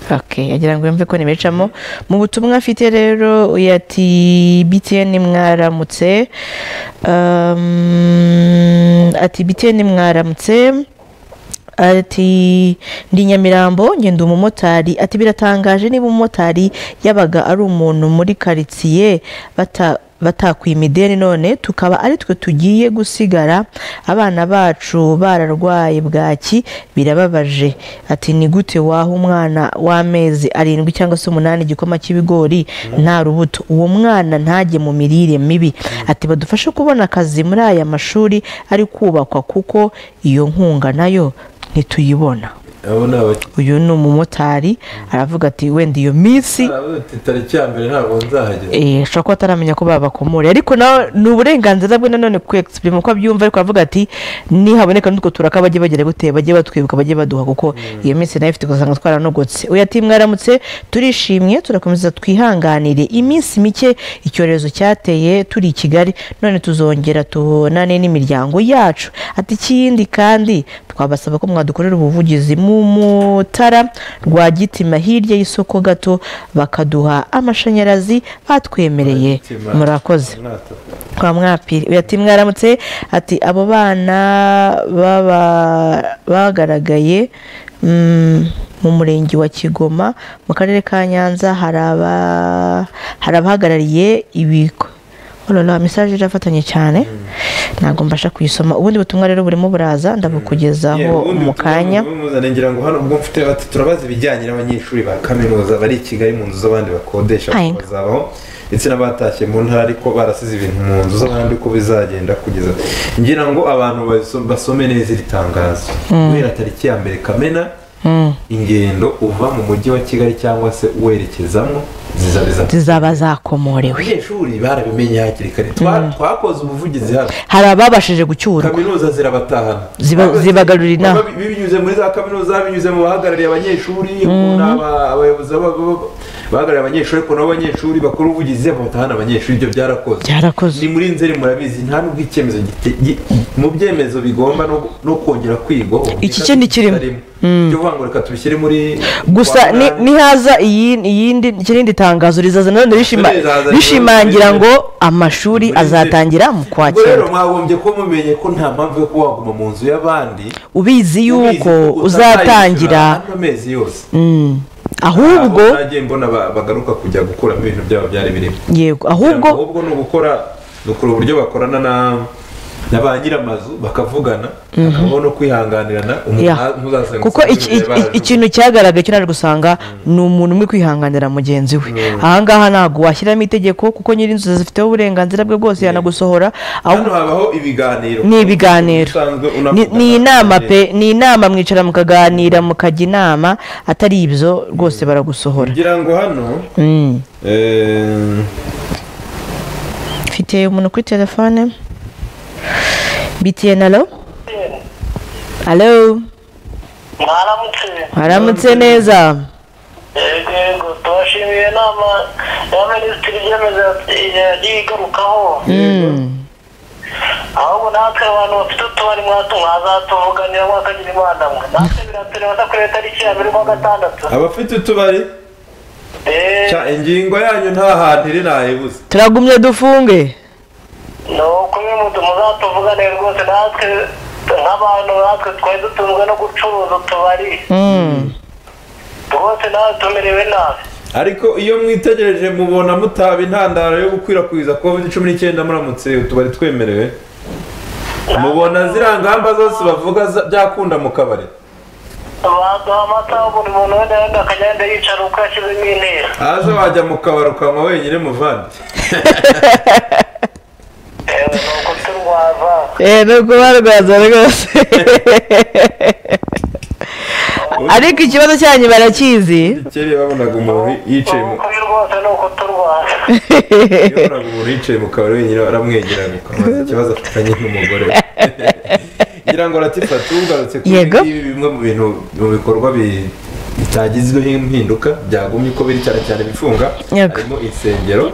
Speaker 2: ok agira ngo yumve ko ntibicamo mu butumwa afite rero yati btn mwaramutse Um, ati btn mwaramutse ati ndi nyamirambo ngenda umumotari ati biratangaje niba umumotari yabaga ari umuntu muri karitsiye bata batakwima ideni none tukaba ari twe tugiye gusigara abana bacu bararwaye bwaki birababaje ati ni gute waha umwana w'amezi arindwi cyangwa se umunani igikoma cy'ibigori nta rubuto uwo mwana ntajye mu mirire mibi ati badufashe kubona akazi muri aya mashuri ari kubakwa kuko iyo nkunga nayo ntituyibona
Speaker 1: abo ni abakiriya
Speaker 2: uyu ni umumotari aravuga ati wenda iyo minsi
Speaker 1: Aravuga ati, tariki ya mbere ntabwo nzahagera
Speaker 2: eh, ashobora kuba ataramenya ko babakomore ariko nawe ni uburenganzira bwe nanone kwexprime uko abyumva ariko aravuga ati nihaboneka n'utwo turaka bajye bagera gute bajye batwibuka bajye baduha kuko iyo minsi nayo ifite ugasanga twaranogotse uyu ati mwaramutse turishimye turakomeza twihanganire iminsi mike icyorezo cyateye turi i kigali none tuzongera tubonane n'imiryango yacu ati ikindi kandi twabasaba ko mwadukorera ubuvugizi mu mutara rwa gitima hirya y'isoko gato bakaduha amashanyarazi batwemereye
Speaker 1: Gitima.
Speaker 2: murakoze
Speaker 1: Mwata.
Speaker 2: kwa mwapiri uyu ati mwaramutse ati abo bana baba bagaragaye mm, mu murenge wa kigoma mu karere ka nyanza hari aba- hari abahagarariye ibigo urabona mesaje irafatanye cyane ntabwo mbasha kuyisoma ubundi butumwa rero burimo buraza ndabukugezaho mu kanya
Speaker 1: muzane ngira ngo hano ubwo mfite bati turabaza ibijyanye n'abanyeshuri ba kaminuza bari i kigali mu nzu z'abandi bakodesha
Speaker 2: Aye.
Speaker 1: bazabaho ndetse n'abatashye mu ntara ariko barasize ibintu mu nzu z'abandi uko bizagenda kugeza ngira ngo abantu baso- basome neza iri tangazo kubera tariki ya mbere kamena ingendo uva mu mujyi wa kigali cyangwa se werekezamo zizaba iza
Speaker 2: zizaba zakomorewe
Speaker 1: abanyeshuri barabimenye hakiri kare Twa- twakoze ubuvugizi hano
Speaker 2: hari ababashije gucyurwa
Speaker 1: kaminuza zirabatahana
Speaker 2: Ziba-
Speaker 1: Ahubwo
Speaker 2: zibagarurira inama.
Speaker 1: baba binyuze muri za kaminuza binyuze mu bahagarariye abanyeshuri ukuntu aba- abayobozi baba- baba- bahagarariye abanyeshuri ukuntu abanyeshuri bakora ubuvugizi batahana abanyeshuri ibyo byarakoze
Speaker 2: Byarakozwe.
Speaker 1: ni muri nzeri murabizi nta nubwo icyemezo gite- gi- mu byemezo bigomba no- no kongera kwigwaho
Speaker 2: Iki cyo ntikirimo.
Speaker 1: cyo kuvuga ngo reka tubishyire muri
Speaker 2: gusa
Speaker 1: kwa
Speaker 2: ni-
Speaker 1: munani.
Speaker 2: nihaza iyi- iyindi ikirindi tangazo rizaza nanone rishima-
Speaker 1: Rizaza,
Speaker 2: rishimangira
Speaker 1: rizaza.
Speaker 2: ngo amashuri
Speaker 1: Muri Nzeri.
Speaker 2: azatangira mu
Speaker 1: ubwo rero
Speaker 2: kwakira
Speaker 1: mwagombye ko mumenye ko nta mpamvu yo kuba waguma mu nzu y'abandi
Speaker 2: ubizi yuko uzatangira
Speaker 1: ano mezi yose
Speaker 2: ahubwo
Speaker 1: Aho nagiye mbona ba- bagaruka kujya gukuramo ibintu byabo byari birimo
Speaker 2: yego ahubwo
Speaker 1: ahubwo ni ugukora ni ukuri uburyo bakorana na na ba nyir'amazu bakavugana hakabamo no kwihanganirana umuntu
Speaker 2: Ya.
Speaker 1: nta- ntuzasanga
Speaker 2: kuko iki-
Speaker 1: umusirikare
Speaker 2: iki-
Speaker 1: barajugunya.
Speaker 2: ikintu cyagaragaye cyo naje gusanga ni umuntu umwe kwihanganira mugenzi we ahangaha ntabwo washyiramo itegeko kuko nyir'inzu zifiteho uburenganzira bwe bwose yanagusohora
Speaker 1: hano
Speaker 2: ahubwo
Speaker 1: habaho ibiganiro
Speaker 2: ni ibiganiro
Speaker 1: Usanzwe
Speaker 2: Ni-
Speaker 1: unavugana.
Speaker 2: ni inama pe ni inama mwicara mukaganira mukajya inama atari ibyo rwose baragusohora
Speaker 1: kugira ngo hano
Speaker 2: Mm.
Speaker 1: eh,
Speaker 2: mfite umuntu kuri telefone btn alo alo
Speaker 3: mwaramutse
Speaker 2: haramutse neza
Speaker 3: yego yego tubashimiye inama ya minisitiri ibyemezo yagiye igarukaho
Speaker 2: Mm.
Speaker 3: ahubwo natwe abantu bafite utubari mwatu mwazatuvuganira mwakagira imana mwe natwe biratureba no kuri tariki ya mbere kwa gatandatu
Speaker 1: abafite utubari
Speaker 3: Eh,
Speaker 1: cya ingingo yanyu nta hantu iri nayibuze
Speaker 2: turagumye dufunge
Speaker 3: ni ukuri mutu muzatuvugane rwose natwe nk'abantu natwe twari dutunzwe no gucuruza utubari
Speaker 2: Mm.
Speaker 3: rwose nawe tumerewe nabi
Speaker 1: ariko iyo mwitegereje mubona mutaba intandaro yo gukwirakwiza covid cumi n'icyenda muramutse utubari twemerewe mubona ziriya ngamba zose bavuga za- byakunda mu kabari
Speaker 3: baduha amata buri muntu wenda wenda akajya yenda yicara uko yashyizemo intera
Speaker 1: aze wajya mu kabari ukanywa wenyine muvandi
Speaker 3: yewe ni uko turwava
Speaker 2: Eh, ni ukubarwaza rwose ariko ikibazo cyanyu barakizi
Speaker 1: kera babonaga umuntu yicaye mu
Speaker 3: ukuri rwose ni uko turwava
Speaker 1: yabonaga umuntu yicaye mu kabari wenyine aramwegerana ukamubaza ikibazo afitanye n'umugore ngira ngo ratifa tugarutse kuri
Speaker 2: Yego.
Speaker 1: ibi ngibi, bimwe mu bintu mu bikorwa bi- bitagizweho impinduka byagumye uko biri cyane cyane bifunga
Speaker 2: Yego.
Speaker 1: harimo insengero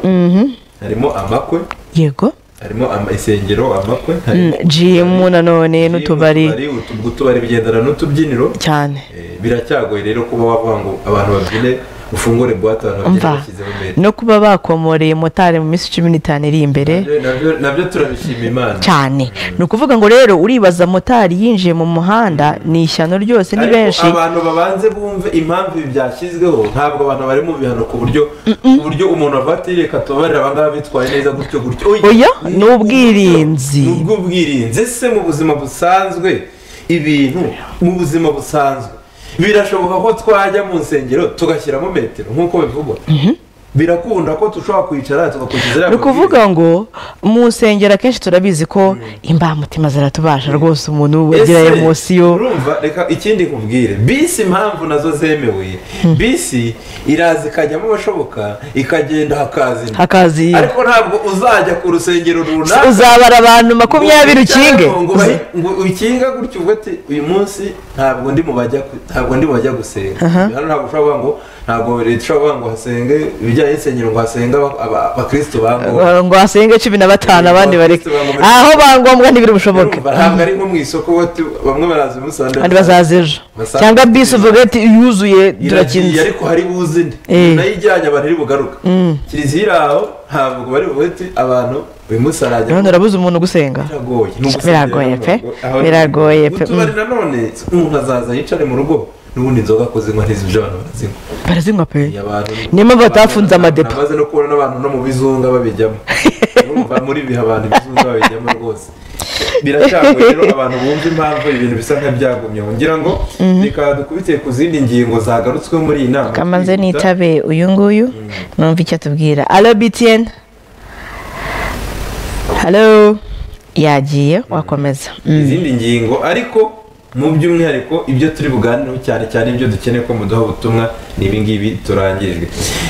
Speaker 1: harimo amakwe
Speaker 2: yego
Speaker 1: harimo ama- insengero amakwe harimo
Speaker 2: jimu nanone n'utubari
Speaker 1: utu- utubari bigendana n'utubyiniro
Speaker 2: cyane
Speaker 1: Eh, biracyagoye rero kuba wavuga ngo abantu babyine ufungure buwate abantu babyine
Speaker 2: umva
Speaker 1: bashyizeho mbere
Speaker 2: no kuba bakomoreye motari mu minsi cumi n'itanu iri imbere
Speaker 1: Nabyo- nabyo- nabyo turabishima imana
Speaker 2: cyane ni ukuvuga ngo rero uribaza motari yinjiye mu muhanda ni ishyano ryose ni
Speaker 1: Ariko
Speaker 2: benshi
Speaker 1: abantu babanze bumve impamvu ibi byashyizweho ntabwo abantu bari mu bihano ku buryo ku buryo umuntu avuga ati reka tubabarire abangaba bitwaye neza gutyo gutyo
Speaker 2: Oya, ni ubwirinzi.
Speaker 1: ni ubwirinzi ese mu buzima busanzwe ibintu mu buzima busanzwe birashoboka ko twajya mu nsengero tugashyiramo metero nk'uko bivugwa birakunda ko dushobora kwicara tugakurikiza
Speaker 2: ni
Speaker 1: iriya
Speaker 2: ukuvuga ngo mu nsengero akenshi turabizi ko imbamutima ziratubasha rwose umuntu wegera
Speaker 1: Ese,
Speaker 2: emosiyo
Speaker 1: urumva reka ikindi nkubwire bisi impamvu nazo zemewe bisi iraza ikajyamo abashoboka ikagenda hakazina
Speaker 2: hakazi
Speaker 1: ariko ntabwo uzajya ku rusengero runaka
Speaker 2: uzabara abantu makumyabiri ukinge
Speaker 1: ngo- ngo bahi- ngo ukinga gutyo uvuga ati uyu munsi ntabwo ndi mu bajya ku- ntabwo ndi mu bajya gusenga hano ntabwo ushobora kuvuga ngo ntabwo leta ishobora kuvuga ngo hasenge ibijyanye n'insengero ngo hasenge aba- aba- abakristo bangombwa
Speaker 2: ngo hasenge cumi na batanu abandi bareke aho bangombwa ntibiri bushoboke
Speaker 1: Urumva, ntabwo ari nko mu isoko bati bamwe baraza uyu munsi
Speaker 2: abandi bazaza ejo
Speaker 1: Bazaza.
Speaker 2: cyangwa bisi uvuga ati yuzuye
Speaker 1: iragiye
Speaker 2: turakinze
Speaker 1: ariko hari buze indi
Speaker 2: Eh.
Speaker 1: nayo ijyanye abantu iri bugaruka kiliziya iri aho ntabwo bari buvuge ati abantu uyu munsi arajya
Speaker 2: none urabuze umuntu gusenga
Speaker 1: biragoye ni ugusengera
Speaker 2: Biragoye
Speaker 1: abantu.
Speaker 2: pe,
Speaker 1: Aho ni-
Speaker 2: biragoye pe,
Speaker 1: utubari nanone umuntu azaza yicare mu rugo n'ubundi inzoga ko zinywa ntizibyo abantu barazinywa
Speaker 2: barazinywa pe
Speaker 1: Abantu-
Speaker 2: Niyo mpamvu batafunze amadepo.
Speaker 1: namaze no kubona n'abantu no mu bizunga babijyamo urumva muri ibi abantu ibizungu babijyamo rwose biracagoye rero abantu bumva impamvu ibintu bisa nk'ibyagumye ngira ngo reka dukubite ku zindi ngingo zagarutsweho muri iyi nama
Speaker 2: kamaze nitabe uyu nguyu numva icyo atubwira alo btn halo yagiye wakomeza Mm.
Speaker 1: izindi ngingo ariko mu by'umwihariko ibyo turi buganireho cyane cyane ibyo dukeneye ko muduha ubutumwa ni ibi ngibi turangirijwe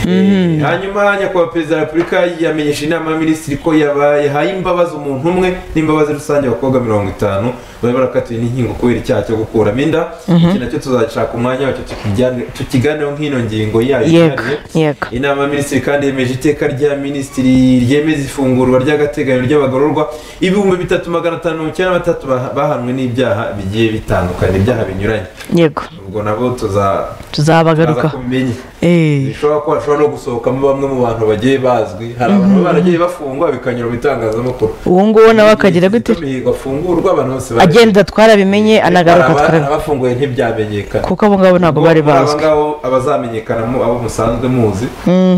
Speaker 1: Eh, hanyuma nyakubahwa perezida wa repubulika yamenyesha inama y'abaminisitiri ko yabaye yahaye imbabazi umuntu umwe n'imbabazi rusange abakobwa mirongo itanu bari barakatiwe n'inkingo kubera icyaha cyo gukuramo inda iki nacyo tuzashaka umwanya wacyo tukijyane- tukiganeho nk'ino ngingo yayo
Speaker 2: yego
Speaker 1: yihariye.
Speaker 2: yego
Speaker 1: inama y'abaminisitiri kandi yemeje iteka rya minisitiri ryemeza ifungurwa ry'agateganyo ry'abagororwa ibihumbi bitatu magana atanu mirongo icyenda na batatu bah- bahanwe n'ibyaha bigiye bitandukanye ibyaha binyuranye
Speaker 2: yego
Speaker 1: ubwo nabo tuza- tuzaza
Speaker 2: tuzabagarukaho
Speaker 1: kubimenya
Speaker 2: Eh.
Speaker 1: bishobora kuba hashobora no gusohokamo bamwe mu bantu bagiye bazwi hari abantu baba baragiye bafungwa bikanyura mu itangazamakuru
Speaker 2: uwo nguwo nawe akagira gute
Speaker 1: imihigo afungurwa abantu bose baragiye.
Speaker 2: agenda twarabimenye anagaruka
Speaker 1: Hari aba-
Speaker 2: twarabimenye
Speaker 1: abafunguye ntibyamenyekana
Speaker 2: kuko abo ngabo ntabwo bari
Speaker 1: Muri
Speaker 2: bazwi
Speaker 1: abo ngabo abazamenyekanamo abo musanzwe muzi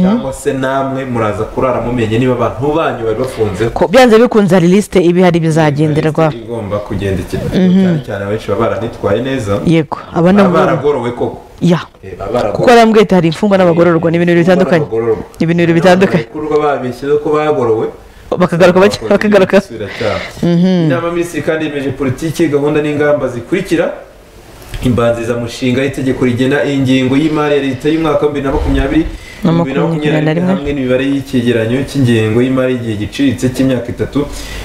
Speaker 1: cyangwa se namwe muraza kurara mumenye niba abantu banyu bari bafunze
Speaker 2: Ko- byanze bikunze hari lisite iba ihari bizagenderwa
Speaker 1: Minisiteri igomba kugendekerwa cyane cyane abenshi baba baranitwaye neza
Speaker 2: yego aba ni
Speaker 1: baba
Speaker 2: abagororwa
Speaker 1: baragorowe koko
Speaker 2: ya
Speaker 1: Eh, baba baragorowe.
Speaker 2: kuko arambwiye ati hari imfungwa n'abagororwa ni ibintu bitandukanye
Speaker 1: Abagororwa.
Speaker 2: ni ibintu bibiri bitandukanye
Speaker 1: Abarekurwa babeshyeho ko bagorowe
Speaker 2: bakagaruka bake bakagaruka
Speaker 1: Basubira cyane. inama y'abaminisitiri kandi yemeje politiki gahunda n'ingamba zikurikira imbanzizamushinga y'itegeko rigena ingengo y'imari ya leta y'umwaka wa bibiri na makumyabiri
Speaker 2: Na
Speaker 1: bibiri na makumyabiri na rimwe hamwe n'imibare y'icyegeranyo cy'ingengo y'imari y'igihe giciriritse cy'imyaka itatu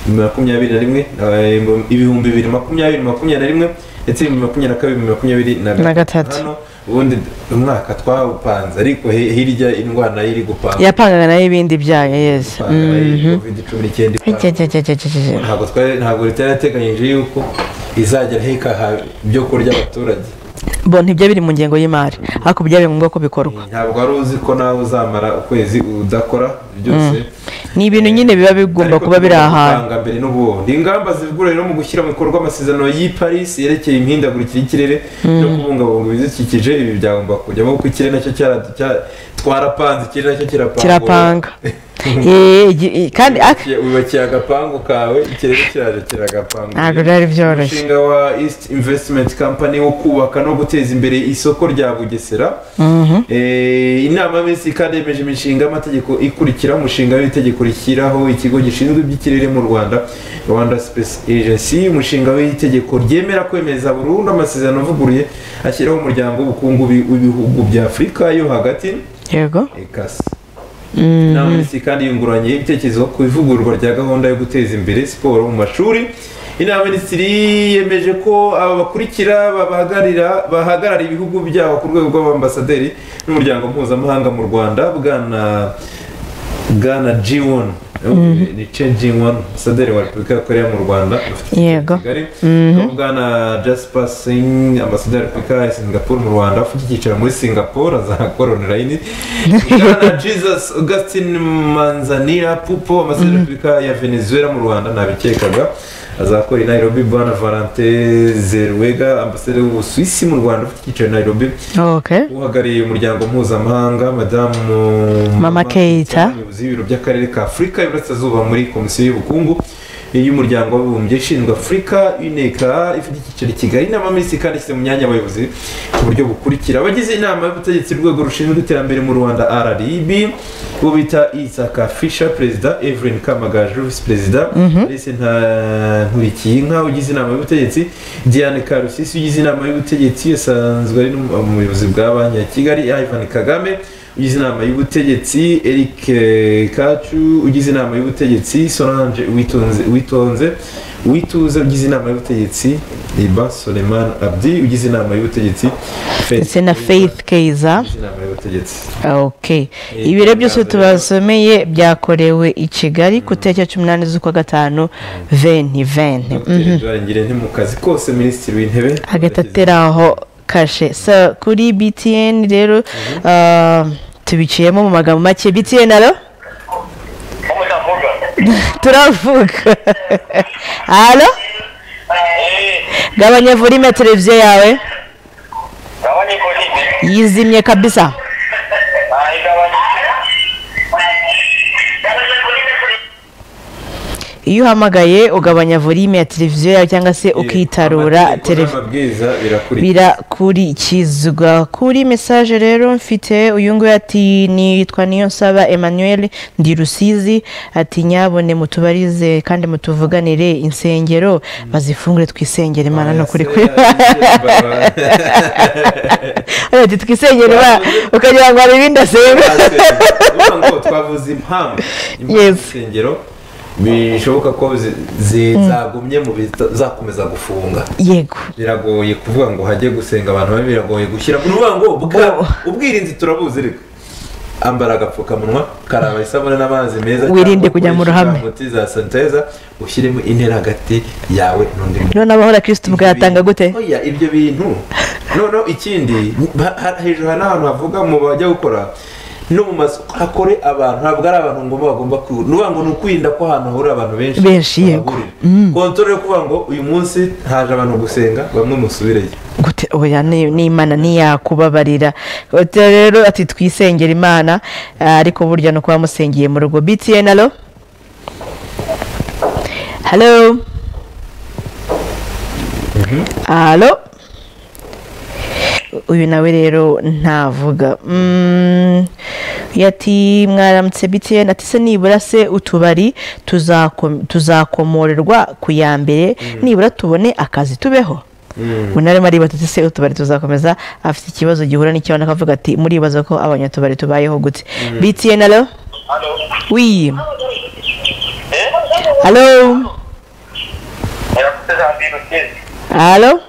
Speaker 1: bibiri na makumyabiri na rimwe eh, ibihumbi bibiri makumyabiri makumyabiri na rimwe ndetse ibihumbi makumyabiri na kabiri bibiri makumyabiri
Speaker 2: Na gatatu.
Speaker 1: hano ubundi umwaka twawupanze ariko he- hirya indwara iri gupanga
Speaker 2: yapangaga nayo ibindi byayo yeze
Speaker 1: covid cumi n'icyenda ipanga. ntabwo twari ntabwo leta yarateganyije yuko izajya hekaha ibyo kurya abaturage
Speaker 2: bo ntibyo biri mu ngengo y'imari ariko byari ngombwa ko bikorwa
Speaker 1: ntabwo wari uzi ko nawe uzamara ukwezi udakora byose
Speaker 2: ni ibintu nyine biba bigomba
Speaker 1: Ariko
Speaker 2: kuba biri
Speaker 1: tugomba
Speaker 2: ahantu
Speaker 1: gutanga mbere n'ubundi ingamba zivugurura rero mu gushyira mu bikorwa amasezerano y'i Paris yerekeye imihindagurikire y'ikirere no kubungabunga ibidukikije ibi byagomba kujyamo kuko ikirere nacyo cyara- cya- twarapanze ikirere nacyo kirapanga
Speaker 2: kirapanga Eh, igi- eh, kandi ak-
Speaker 1: wubakiye agapangu kawe ikirere kirarekera agapangu
Speaker 2: ntabwo byari byoroshye
Speaker 1: umushinga wa east investment company wo kubaka no guteza imbere isoko rya bugesera Eh, inama y'abaminisitiri kandi yemeje imishinga y'amategeko ikurikira umushinga w'itegeko rishyiraho ikigo gishinzwe iby'ikirere mu rwanda rwanda space agency umushinga w'itegeko ryemera kwemeza burundu amasezerano avuguruye ashyiraho umuryango w'ubukungu bi- w'ibihugu bya afurika yo hagati
Speaker 2: yego
Speaker 1: ekasi inama y'abaminisitiri kandi yunguranye ibitekerezo ku ivugururwa rya gahunda yo guteza imbere siporo mu mashuri inama y'abaminisitiri yemeje ko aba bakurikira babahagararira bahagarara ibihugu byabo ku rwego rw'abambasaderi n'umuryango mpuzamahanga mu rwanda bwana bwana jiwon ni cenjiwon ambasaderi wa repubulika ya korea mu rwanda afite
Speaker 2: Yego.
Speaker 1: kigali no bwana jasper singh ambasaderi wa repubulika ya singapore mu rwanda ufite icyicaro muri singapore azakora online bwana jesus augustin manzanira pupo ambasaderi wa repubulika ya venezuela mu rwanda ntabikekaga azakora i nairobi bwana valente zeruwega ambasaderi w'ubusuwisi mu rwanda ufite icyicaro i nairobi
Speaker 2: okay
Speaker 1: uhagarariye umuryango mpuzamahanga madamu
Speaker 2: Mama Keita.
Speaker 1: umuyobozi w'ibiro by'akarere ka afurika y'iburasirazuba muri komisiyo y'ubukungu y'umuryango w'abibumbye ishinzwe afurika uneka ifite icyicaro i kigali inama y'abaminisitiri kandi ishyize mu myanya abayobozi ku buryo bukurikira abagize inama y'ubutegetsi urwego rushinzwe iterambere mu rwanda rib bo bita isaka fisha perezida evelyn kamagaju visi perezida ndetse nta nkurikiyinka ugize inama y'ubutegetsi diane karusisi ugize inama y'ubutegetsi asanzwe ari n'umuyobozi bwa banki ya kigali ivan kagame ugize inama y'ubutegetsi eric eh, kacu ugize inama y'ubutegetsi solange witonze witonze wituze ugize inama y'ubutegetsi iba soleman abdi ugize inama y'ubutegetsi Faith
Speaker 2: ndetse na faith keza
Speaker 1: ugize inama y'ubutegetsi
Speaker 2: ok
Speaker 1: Eh,
Speaker 2: ibiro byose
Speaker 1: birazwi.
Speaker 2: tubasomeye byakorewe i kigali ku itariki cumi n'umunani z'ukwa gatanu veni veni
Speaker 1: dr ngire nti mu kazi kose minisitiri w'intebe
Speaker 2: hagati ateraho kashe sa kuri btn rero ah, tubiciyemo mu magambo make btn alo
Speaker 3: ubu ndavuga
Speaker 2: turavuga alo gabanya volume ya televiziyo yawe
Speaker 3: gabanya ikorine
Speaker 2: yizimye kabisa
Speaker 3: igabanya
Speaker 2: iyo uhamagaye ugabanya volume ya televiziyo yawe cyangwa se ukitarura televiziyo
Speaker 1: amabwiriza birakurikiza
Speaker 2: birakurikizwa kuri mesaje rero mfite uyu nguyu ati nitwa niyo nsaba emmanuel ndi rusizi ati nyabone mutubarize kandi mutuvuganire insengero bazifungure twisengere imana ni ukuri kuri ati twisengere Imana." ukagira ngo hari ibindi asenga
Speaker 1: Urumva ngo twavuze impamvu impamvu
Speaker 2: Yes.
Speaker 1: z'insengero bishoboka ko zi- zi- zagumye mu bizakomeza gufunga
Speaker 2: yego
Speaker 1: biragoye kuvuga ngo hajye gusenga abantu babi biragoye gushyira ni ukuvuga ngo bwa- ubwirinzi turabuzi reka ambara agapfukamunwa karaba isabune n'amazi meza
Speaker 2: Wirinde
Speaker 1: cyangwa
Speaker 2: kujya mu
Speaker 1: ukoresha
Speaker 2: ruhame.
Speaker 1: umuti za sanitayiza ushyiremo intera hagati yawe n'undi muntu
Speaker 2: noneho abahora kirisiti bwayatanga gute
Speaker 1: oya ibyo bintu noneho ikindi ha- ha- hejuru hari n'ahantu havuga mu bajya gukora no mu mazu hakore abantu ntabwo ari abantu ngomba bagomba kwirinda nuvuga ngo ni ukwirinda ko ahantu hahurira abantu benshi
Speaker 2: Benshi, yego.
Speaker 1: bahahurira kontoro yo kuvuga ngo uyu munsi haje abantu gusenga bamwe musubireyo
Speaker 2: gute oya ni- n'imana ntiyakubabarira Ute rero ati twisengere imana ah, ariko burya no kuba musengeye mu rugo btn alo halo halo uyu nawe rero ntavuga Mm, yati mwaramutse btn ati se nibura se utubari tuzakom- tuzakomorerwa ku ya mbere nibura tubone akazi tubeho umuntu arimo aribaza ati se utubari tuzakomeza afite ikibazo gihura n'icyo akavuga ati muribaza ko abanyatubari tubayeho gute btn alo
Speaker 3: halo
Speaker 2: wi
Speaker 3: eh
Speaker 2: alo
Speaker 3: murakoze janvier rusizi
Speaker 2: alo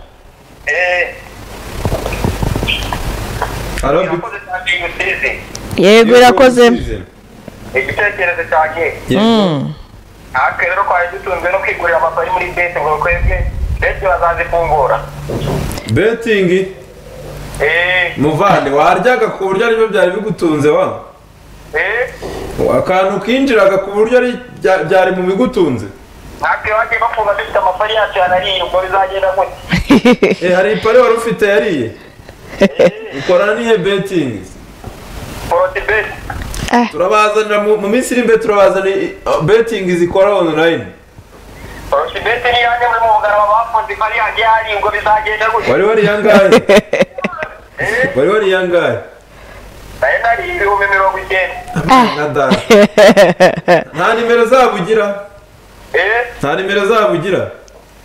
Speaker 3: eh
Speaker 1: Halo,
Speaker 3: murakoze janvier rusizi
Speaker 2: yego irakoze
Speaker 3: igitekerezo cyanjye
Speaker 2: Mm.
Speaker 3: natwe rero twari dutunzwe no kwigurira amapari muri beti ngo twebwe beti bazazifungura
Speaker 1: betingi
Speaker 3: eh
Speaker 1: muvande waryaga ku buryo aribyo byari bigutunze wa
Speaker 3: eh
Speaker 1: akantu kinjiraga ku buryo ari- bya- byari mu bigutunze
Speaker 3: natwe bagiye bafunga dufite amapari yacu yanariye ubwo bizagenda gute
Speaker 1: Eh, hari ipari wari ufite yariye ukorana n'ihe betingi
Speaker 3: foroti beti
Speaker 1: turabazanira mu mu minsi iri imbere turabazanira i- i- betingi zikora online
Speaker 3: foroti beti ni yanjye muri mu bugarama bafunze ipari yanjye yariye ubwo bizagenda gute
Speaker 1: wari wari yangahe wari wari yangahe
Speaker 3: nayo nariye ibihumbi mirongo icyenda
Speaker 1: nka data nta nimero zabo ugira
Speaker 3: eh
Speaker 1: nta nimero zabo ugira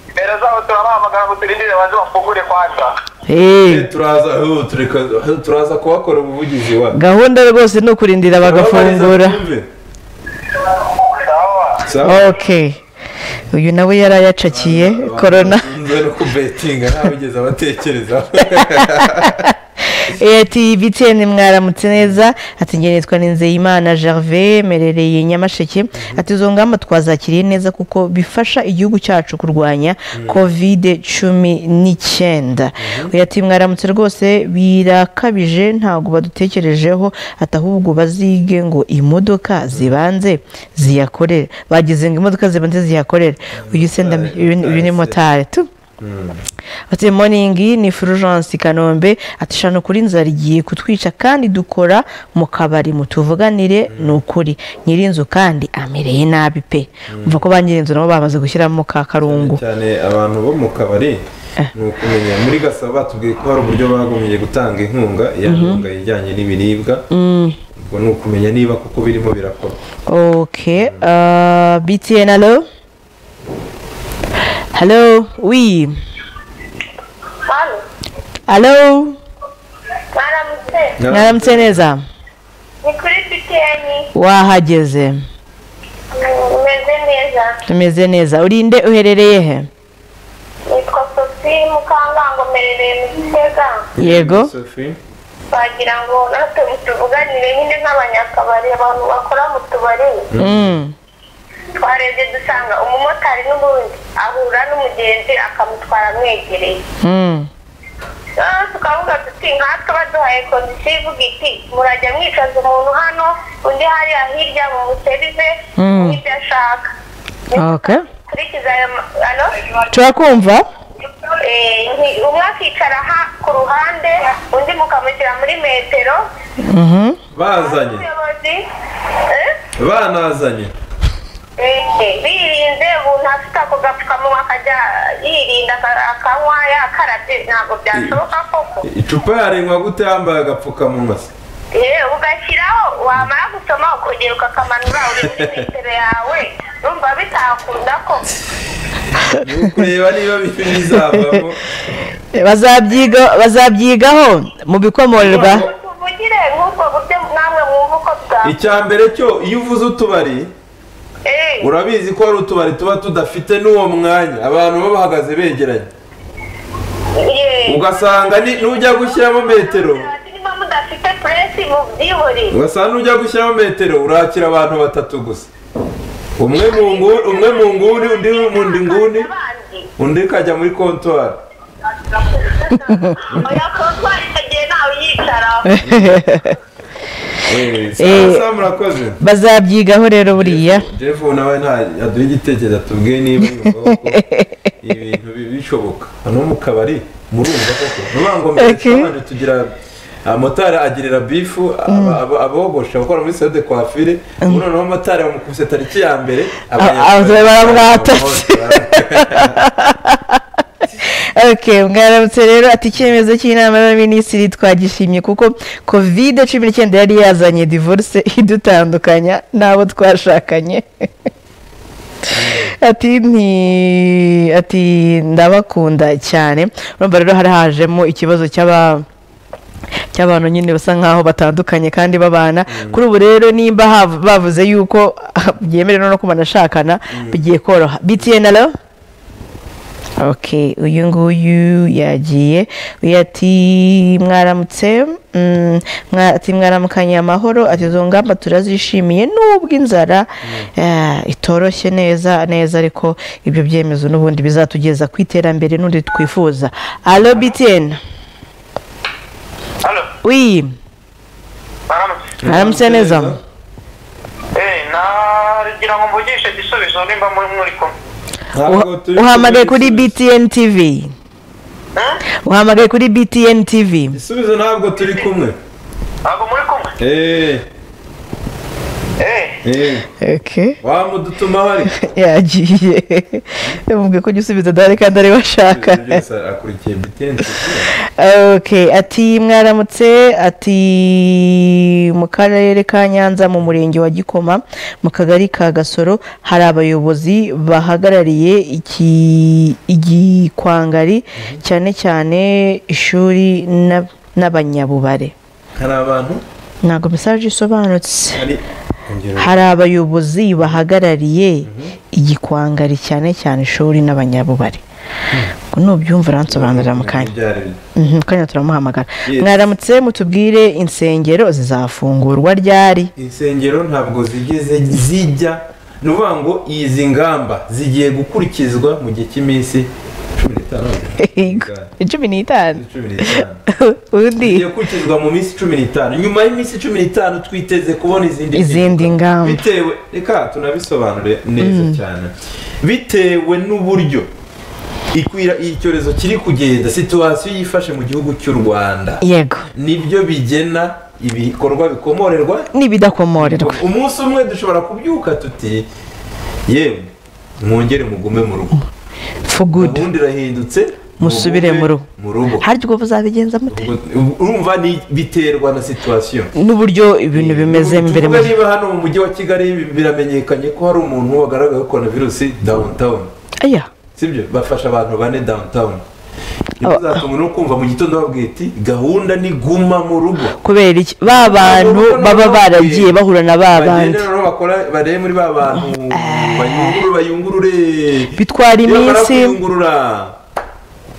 Speaker 3: imbere zabo turabahamagara ngo turindire baze bafungure kwanza
Speaker 2: Eh,
Speaker 1: Eh, turaza eh, tureka- eh, turaza kuhakora ubuvugizi wa
Speaker 2: gahunda rwose ni ukurindira bagafungura
Speaker 1: Turababariza
Speaker 3: sawa
Speaker 1: twumve.
Speaker 2: okay uyu nawe yari ayacakiye korona
Speaker 1: Nze no kubetinga ntawigeze abatekerezaho
Speaker 2: Eh, ati btn mwaramutse neza ati njye nitwa nizeyimana gervais merereye nyamasheke ati izo ngamba twazakiriye neza kuko bifasha igihugu cyacu kurwanya covid cumi n'icyenda Uyu ati mwaramutse rwose birakabije ntabwo badutekerejeho ati ahubwo bazige ngo imodoka zibanze ziyakorere bagize ngo imodoka zibanze ziyakorere uyu se ndam- uyu- uyu ni motari tu ati moningi ni fulgence kanombe ati shano kuri inzara igiye kutwica kandi dukora mu kabari mutuvuganire ni ukuri nyiri inzu kandi amereye nabi pe umva ko ba nyiri inzu nabo bamaze gushyiramo ka karungu
Speaker 1: cyane abantu bo mu kabari ni ukumenya muri gasabo batubwiye ko hari uburyo bagumye gutanga inkunga ya nkunga ijyanye n'ibiribwa ubwo ni ukumenya niba kuko birimo birakorwa
Speaker 2: ok uh, btn alo halo wi
Speaker 4: Hano,
Speaker 2: alo
Speaker 4: mwaramutse
Speaker 2: mwaramutse neza
Speaker 4: ni kuri BTN
Speaker 2: wahageze
Speaker 4: umeze neza
Speaker 2: tumeze neza urinde uherereye he
Speaker 4: nitwa Sophie Mukangango mperereye mu Gitega
Speaker 2: yego
Speaker 1: Sophie.
Speaker 4: twagira ngo natwe mutuvuganire nyine nk'abanyakabari abantu bakora mu tubari
Speaker 2: mm.
Speaker 4: twarebye dusanga umumotari n'ubundi ahura n'umugenzi akamutwara amwegereye
Speaker 2: Mm.
Speaker 4: Ah, tukavuga tuti nkatwe baduhaye kondisiyo ivuga iti murajya mwicaza umuntu hano undi hariya hirya mumuservice
Speaker 2: Mm.
Speaker 4: n'ibyo ashaka
Speaker 2: okay
Speaker 4: kurikiza ayo ma- ano
Speaker 2: turakumva
Speaker 4: Eh, nti- umwe akicara ha ku ruhande undi mukamushyira muri metero
Speaker 2: Mhm.
Speaker 1: bazanye
Speaker 4: umuyobozi eh,
Speaker 1: banazanye
Speaker 4: Eh, birinze umuntu afite ako gapfukamunwa akajya yirinda aka- akanywa yakarabye ntabwo byashoboka koko
Speaker 1: icupa yarengwa gute yambaye agapfukamunwa se
Speaker 4: yewe ugashyiraho wamara gusoma ukongera ukakamanura uri muri metero yawe numva bitakunda ko
Speaker 1: Ni ukureba niba bizavamo
Speaker 2: bazabyiga bazabyigaho mu bikomorerwa
Speaker 4: tuvugire nk'ubwo buryo namwe mwumva uko bwa
Speaker 1: icya mbere cyo iyo uvuze utubari
Speaker 4: Eh,
Speaker 1: urabizi ko hari utubari tuba tudafite n'uwo mwanya abantu baba bahagaze begeranye
Speaker 4: eh,
Speaker 1: ugasanga ni- n'ujya gushyiramo metero
Speaker 4: niba mudafite puresi mubyibure
Speaker 1: ugasanga n'ujya gushyiramo metero urakira abantu batatu gusa umwe mu nguni umwe mu nguni undi mu ndi nguni
Speaker 4: abandi
Speaker 1: undi ukajya muri kontwari
Speaker 4: oya kontwari itagiye nawe uyicaraho
Speaker 1: Eh, sawa sawa murakoze
Speaker 2: bazabyigaho rero buriya
Speaker 1: jeff nawe nta yaduha igitekerezo atubwiye niba yumva ko ibintu bi- bishoboka hano mu kabari murumva koko nuvuga ngo
Speaker 2: Okay.
Speaker 1: mbere tugira amatara agirira bifu aba- aba- abogosha bakora muri sale de coiffure ubu noneho amatara bamukubise tariki ya mbere
Speaker 2: abanyarwanda baramwatase. ok mwaramutse rero ati icyemezo cy'inama y'abaminisitiri twagishimye kuko covid cumi n'icyenda yari yazanye divorce idutandukanya n'abo twashakanye ati nti ati ndabakunda cyane urumva rero hari hajemo ikibazo cy'aba cy'abantu nyine basa nkaho batandukanye kandi babana kuri ubu rero nimba hav- bavuze yuko byemerewe no kuba banashakana bigiye koroha btn alo ok uyu nguyu yagiye uyu ati mwaramutse mm, mwa- ati mwaramukanye amahoro ati izo ngamba turazishimiye nubwo inzara eh, itoroshye neza neza ariko ibyo byemezo n'ubundi bizatugeza ku iterambere n'undi twifuza alo btn
Speaker 3: hano
Speaker 2: wi
Speaker 3: baramutse
Speaker 2: mwaramutse neza
Speaker 3: eee nagira ngo mvugishe igisubizo nimba muri muri kumwe
Speaker 2: Uha- uhamagaye kuri btn tv
Speaker 3: Hmm?
Speaker 2: uhamagaye kuri btn tv
Speaker 1: igisubizo ntabwo turi kumwe
Speaker 3: ntabwo muri kumwe
Speaker 1: Eh,
Speaker 3: eee
Speaker 1: eh,
Speaker 2: okay.
Speaker 1: wamudutumaho ariko
Speaker 2: yagiye yamubwiye ko igisubizo adahari kandi ariwe ashaka
Speaker 1: Ibyo byose akurikiye bitende
Speaker 2: okay ati mwaramutse ati mu karere ka nyanza mu murenge wa gikoma mu kagari ka gasoro hari abayobozi bahagarariye iki- igikwangari cyane cyane ishuri na- n'abanyabubare
Speaker 1: hari abantu
Speaker 2: ntabwo mesaje isobanutse
Speaker 1: hari ingero
Speaker 2: hari abayobozi bahagarariye igikwangari cyane cyane ishuri n'abanyabubare nubyumva uransobanurira mu kanya
Speaker 1: Ibyo ari byo.
Speaker 2: Mhm, kanya turamuhamagara
Speaker 1: Yes.
Speaker 2: mwaramutse mutubwire insengero zizafungurwa ryari
Speaker 1: insengero ntabwo zigeze zijya ni ukuvuga ngo izi ngamba zigiye gukurikizwa mu gihe cy'iminsi cumi n'itanu
Speaker 2: cumi n'itanu
Speaker 1: cumi n'itanu
Speaker 2: undi
Speaker 1: zigiye gukurikizwa mu minsi cumi n'itanu nyuma y'iminsi cumi n'itanu twiteze kubona izindi
Speaker 2: Izindi ngamba.
Speaker 1: bitewe reka tunabisobanure neza cyane bitewe n'uburyo ikwira icyorezo kiri kugenda situwasiyo yifashe mu gihugu cy'u rwanda
Speaker 2: yego
Speaker 1: nibyo bigena ibikorwa bikomorerwa
Speaker 2: n'ibidakomorerwa
Speaker 1: umunsi umwe dushobora kubyuka tuti yewe mwongere mugume mu rugo
Speaker 2: fugudu
Speaker 1: ubundi irahindutse
Speaker 2: Musubire mu rugo.
Speaker 1: mu rugo
Speaker 2: harya ubwo muzabigenza mute
Speaker 1: Ubwo- urumva ni biterwa na situwasiyo
Speaker 2: n'uburyo ibintu bimeze mbere
Speaker 1: tuvuge
Speaker 2: mu-
Speaker 1: niba hano mu mujyi wa kigali biramenyekanye ko hari umuntu wagaragaye korona virusi downtown
Speaker 2: aya
Speaker 1: sibyo bafasha abantu bane downtown ntibizatuma no kumva mu gitondo babwiye ati gahunda ni guma mu rugo
Speaker 2: kubera iki ba bantu baba baragiye bahura na ba bandi
Speaker 1: bagenda rero bakora barebe muri ba bantu bayungurure bayungurure
Speaker 2: bitwara
Speaker 1: Iyo bamara
Speaker 2: iminsi
Speaker 1: kuyungurura,